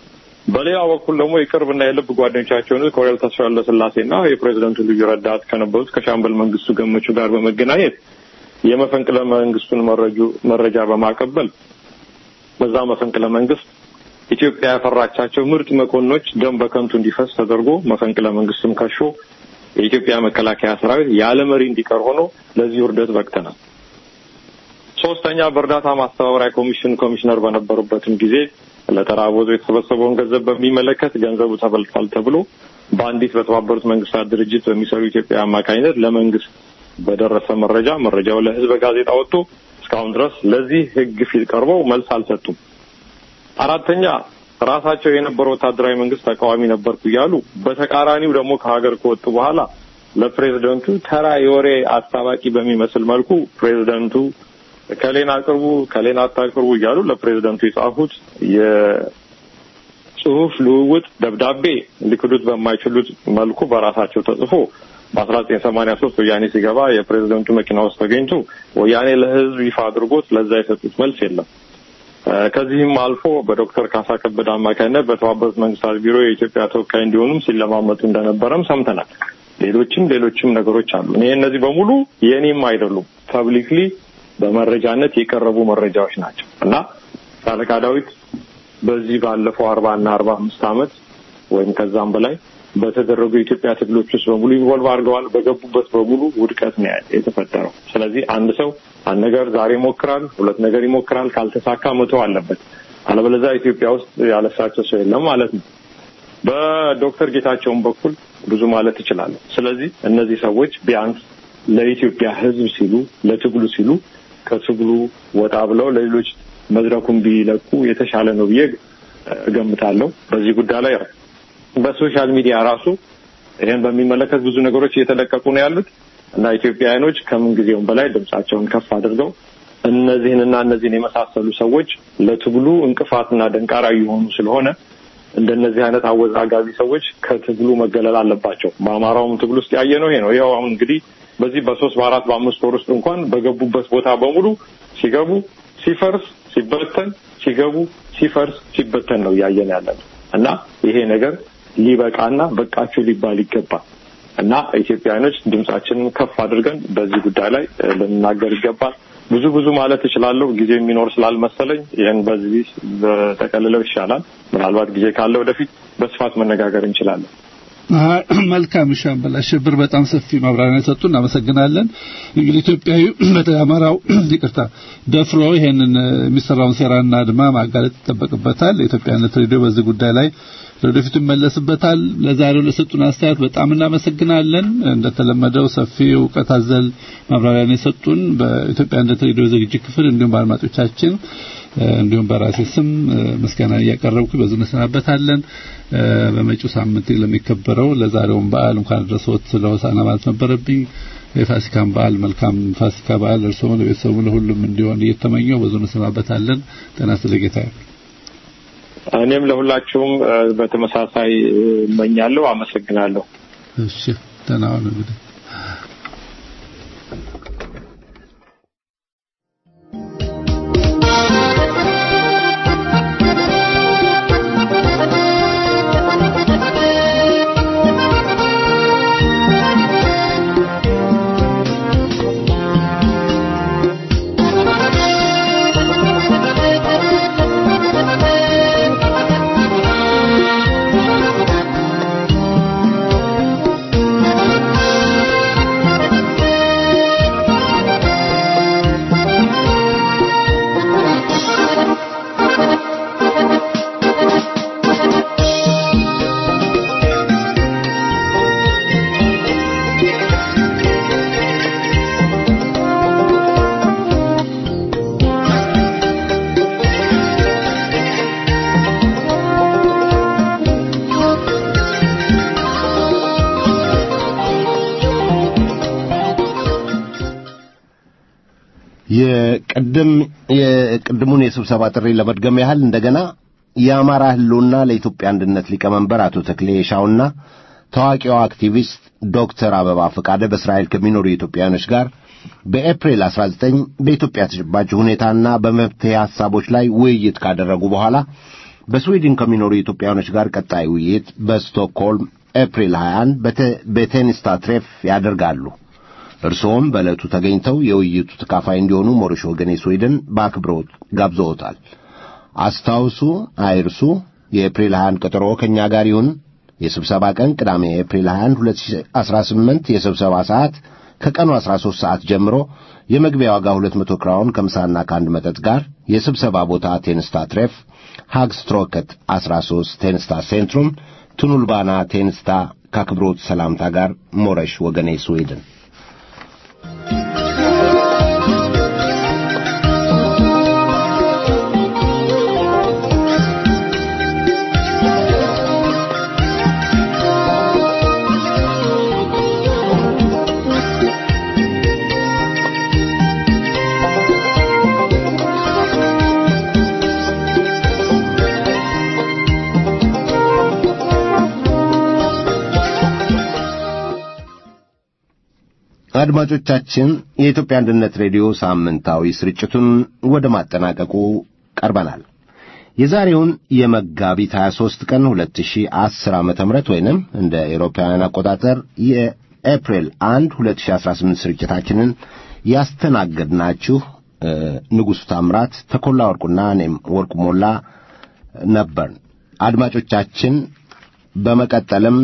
በሌላ በኩል ደግሞ የቅርብና የልብ ጓደኞቻቸውን ኮሎኔል ተስፋ ወልደስላሴና የፕሬዚደንቱ ልዩ ረዳት ከነበሩት ከሻምበል መንግስቱ ገመቹ ጋር በመገናኘት የመፈንቅለ መንግስቱን መረጁ መረጃ በማቀበል በዛ መፈንቅለ መንግስት ኢትዮጵያ ያፈራቻቸው ምርጥ መኮንኖች ደም በከንቱ እንዲፈስ ተደርጎ መፈንቅለ መንግስቱም ከሾ የኢትዮጵያ መከላከያ ሰራዊት ያለ መሪ እንዲቀር ሆኖ ለዚህ ውርደት በቅተናል። ሶስተኛ በእርዳታ ማስተባበሪያ ኮሚሽን ኮሚሽነር በነበሩበትም ጊዜ ለተራቦዞ የተሰበሰበውን ገንዘብ በሚመለከት ገንዘቡ ተበልቷል ተብሎ በአንዲት በተባበሩት መንግስታት ድርጅት በሚሰሩ ኢትዮጵያ አማካኝነት ለመንግስት በደረሰ መረጃ መረጃው ለህዝብ ጋዜጣ ወጥቶ እስካሁን ድረስ ለዚህ ህግ ፊት ቀርበው መልስ አልሰጡም። አራተኛ ራሳቸው የነበረው ወታደራዊ መንግስት ተቃዋሚ ነበርኩ እያሉ በተቃራኒው ደግሞ ከሀገር ከወጡ በኋላ ለፕሬዝደንቱ ተራ የወሬ አስታባቂ በሚመስል መልኩ ፕሬዝደንቱ ከሌን አቅርቡ ከሌን አታቅርቡ እያሉ ለፕሬዝደንቱ የጻፉት የጽሁፍ ልውውጥ ደብዳቤ ሊክዱት በማይችሉት መልኩ በራሳቸው ተጽፎ በአስራ ዘጠኝ ሰማኒያ ሶስት ወያኔ ሲገባ የፕሬዝደንቱ መኪና ውስጥ ተገኝቶ ወያኔ ለህዝብ ይፋ አድርጎት ለዛ የሰጡት መልስ የለም። ከዚህም አልፎ በዶክተር ካሳ ከበደ አማካኝነት በተባበሩት መንግስታት ቢሮ የኢትዮጵያ ተወካይ እንዲሆኑም ሲለማመጡ እንደነበረም ሰምተናል። ሌሎችም ሌሎችም ነገሮች አሉ። እኔ እነዚህ በሙሉ የእኔም አይደሉም፣ ፐብሊክሊ በመረጃነት የቀረቡ መረጃዎች ናቸው እና ሻለቃ ዳዊት በዚህ ባለፈው አርባ እና አርባ አምስት አመት ወይም ከዛም በላይ በተደረጉ የኢትዮጵያ ትግሎች ውስጥ በሙሉ ኢንቮልቭ አድርገዋል። በገቡበት በሙሉ ውድቀት ነው የተፈጠረው። ስለዚህ አንድ ሰው አንድ ነገር ዛሬ ይሞክራል፣ ሁለት ነገር ይሞክራል፣ ካልተሳካ መተው አለበት። አለበለዚያ ኢትዮጵያ ውስጥ ያለሳቸው ሰው የለም ማለት ነው። በዶክተር ጌታቸውን በኩል ብዙ ማለት እችላለሁ። ስለዚህ እነዚህ ሰዎች ቢያንስ ለኢትዮጵያ ሕዝብ ሲሉ ለትግሉ ሲሉ ከትግሉ ወጣ ብለው ለሌሎች መድረኩን ቢለቁ የተሻለ ነው ብዬ እገምታለሁ። በዚህ ጉዳይ ላይ በሶሻል ሚዲያ ራሱ ይህን በሚመለከት ብዙ ነገሮች እየተለቀቁ ነው ያሉት እና ኢትዮጵያውያኖች ከምን ጊዜውም በላይ ድምጻቸውን ከፍ አድርገው እነዚህንና እነዚህን የመሳሰሉ ሰዎች ለትግሉ እንቅፋትና ደንቃራ እየሆኑ ስለሆነ እንደነዚህ አይነት አወዛጋቢ ሰዎች ከትግሉ መገለል አለባቸው። በአማራውም ትግል ውስጥ ያየ ነው ይሄ ነው። ይኸው አሁን እንግዲህ በዚህ በሶስት በአራት በአምስት ወር ውስጥ እንኳን በገቡበት ቦታ በሙሉ ሲገቡ ሲፈርስ ሲበተን ሲገቡ ሲፈርስ ሲበተን ነው እያየን ያለ ነው እና ይሄ ነገር ሊበቃና በቃችሁ ሊባል ይገባል እና ኢትዮጵያውያኖች ድምጻችንን ከፍ አድርገን በዚህ ጉዳይ ላይ ልንናገር ይገባል። ብዙ ብዙ ማለት እችላለሁ። ጊዜ የሚኖር ስላልመሰለኝ ይህን በዚህ በጠቀልለው ይሻላል። ምናልባት ጊዜ ካለ ወደፊት በስፋት መነጋገር እንችላለን። መልካም ሻምበል አሸብር በጣም ሰፊ ማብራሪያ ሰጡ፣ እናመሰግናለን። እንግዲህ ኢትዮጵያዊ በተለይ አማራው ይቅርታ ደፍሮ ይሄንን የሚሰራውን ሴራና አድማ ማጋለጥ ይጠበቅበታል። የኢትዮጵያነት ሬዲዮ በዚህ ጉዳይ ላይ ለወደፊቱ ይመለስበታል። ለዛሬው ለሰጡን አስተያየት በጣም እናመሰግናለን። እንደተለመደው ሰፊ እውቀት አዘል ማብራሪያን የሰጡን በኢትዮጵያነት ሬዲዮ ዝግጅት ክፍል እንዲሁም በአድማጮቻችን እንዲሁም በራሴ ስም ምስጋና እያቀረብኩ በዚህ እንሰናበታለን። በመጪው ሳምንት ለሚከበረው ለዛሬውን በዓል እንኳን አደረሰዎት ለሆሳዕና ማለት ነበረብኝ። የፋሲካን በዓል መልካም ፋሲካ በዓል እርስዎ ለቤተሰቡ ለሁሉም እንዲሆን እየተመኘው በዙ እንሰናበታለን። ጤና ይስጥልኝ ጌታዬ። እኔም ለሁላችሁም በተመሳሳይ እመኛለሁ። አመሰግናለሁ። እሺ ደህና ሁኑ እንግዲህ የቅድም የቅድሙን የስብሰባ ጥሪ ለመድገም ያህል እንደገና የአማራ ህልውና ለኢትዮጵያ አንድነት ሊቀመንበር አቶ ተክሌ የሻውና ታዋቂው አክቲቪስት ዶክተር አበባ ፈቃደ በእስራኤል ከሚኖሩ ኢትዮጵያውያኖች ጋር በኤፕሪል 19 በኢትዮጵያ ተጨባጭ ሁኔታና በመፍትሄ ሐሳቦች ላይ ውይይት ካደረጉ በኋላ በስዊድን ከሚኖሩ ኢትዮጵያውያኖች ጋር ቀጣይ ውይይት በስቶክሆልም ኤፕሪል 21 በቴኒስታ ትሬፍ ያደርጋሉ። እርስዎም በዕለቱ ተገኝተው የውይይቱ ተካፋይ እንዲሆኑ ሞሪሽ ወገኔ ስዊድን በአክብሮት ጋብዘውታል። አስታውሱ፣ አይርሱ። የኤፕሪል 21 ቀጠሮ ከእኛ ጋር ይሁን። የስብሰባ ቀን ቅዳሜ ኤፕሪል 21 2018፣ የስብሰባ ሰዓት ከቀኑ 13 ሰዓት ጀምሮ፣ የመግቢያ ዋጋ 200 ክራውን ከምሳና ከአንድ መጠጥ ጋር። የስብሰባ ቦታ ቴንስታ ትሬፍ ሃግስትሮከት 13 ቴንስታ ሴንትሩም ቱኑልባና ቴንስታ ከአክብሮት ሰላምታ ጋር ሞረሽ ወገኔ ስዊድን አድማጮቻችን የኢትዮጵያ አንድነት ሬዲዮ ሳምንታዊ ስርጭቱን ወደ ማጠናቀቁ ቀርበናል። የዛሬውን የመጋቢት 23 ቀን 2010 ዓመተ ምህረት ወይንም እንደ ኤሮፓውያን አቆጣጠር የኤፕሪል 1 2018 ስርጭታችንን ያስተናገድናችሁ ንጉሡ ታምራት፣ ተኮላ ወርቁና እኔም ወርቁ ሞላ ነበር። አድማጮቻችን በመቀጠልም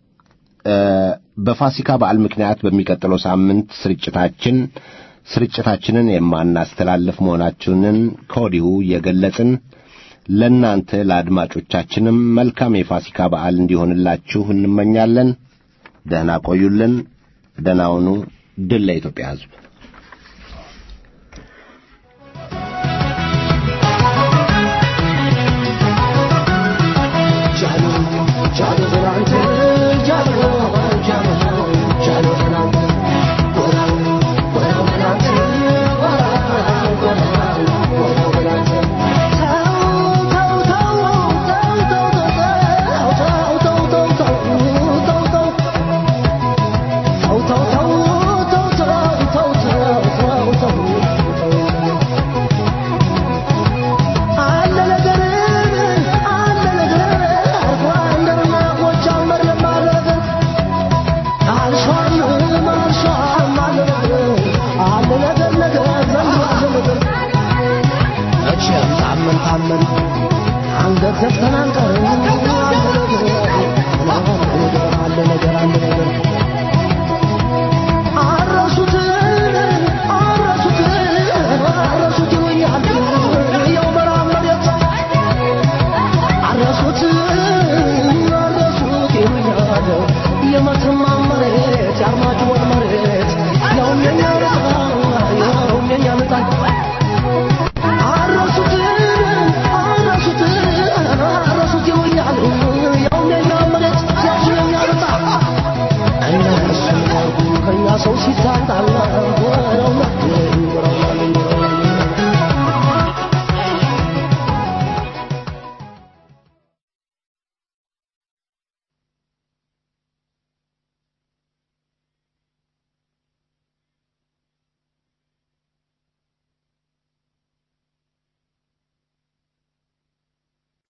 በፋሲካ በዓል ምክንያት በሚቀጥለው ሳምንት ስርጭታችን ስርጭታችንን የማናስተላልፍ መሆናችንን ከወዲሁ እየገለጽን ለእናንተ ለአድማጮቻችንም መልካም የፋሲካ በዓል እንዲሆንላችሁ እንመኛለን። ደህና ቆዩልን። ደህና ሁኑ። ድል ለኢትዮጵያ ሕዝብ።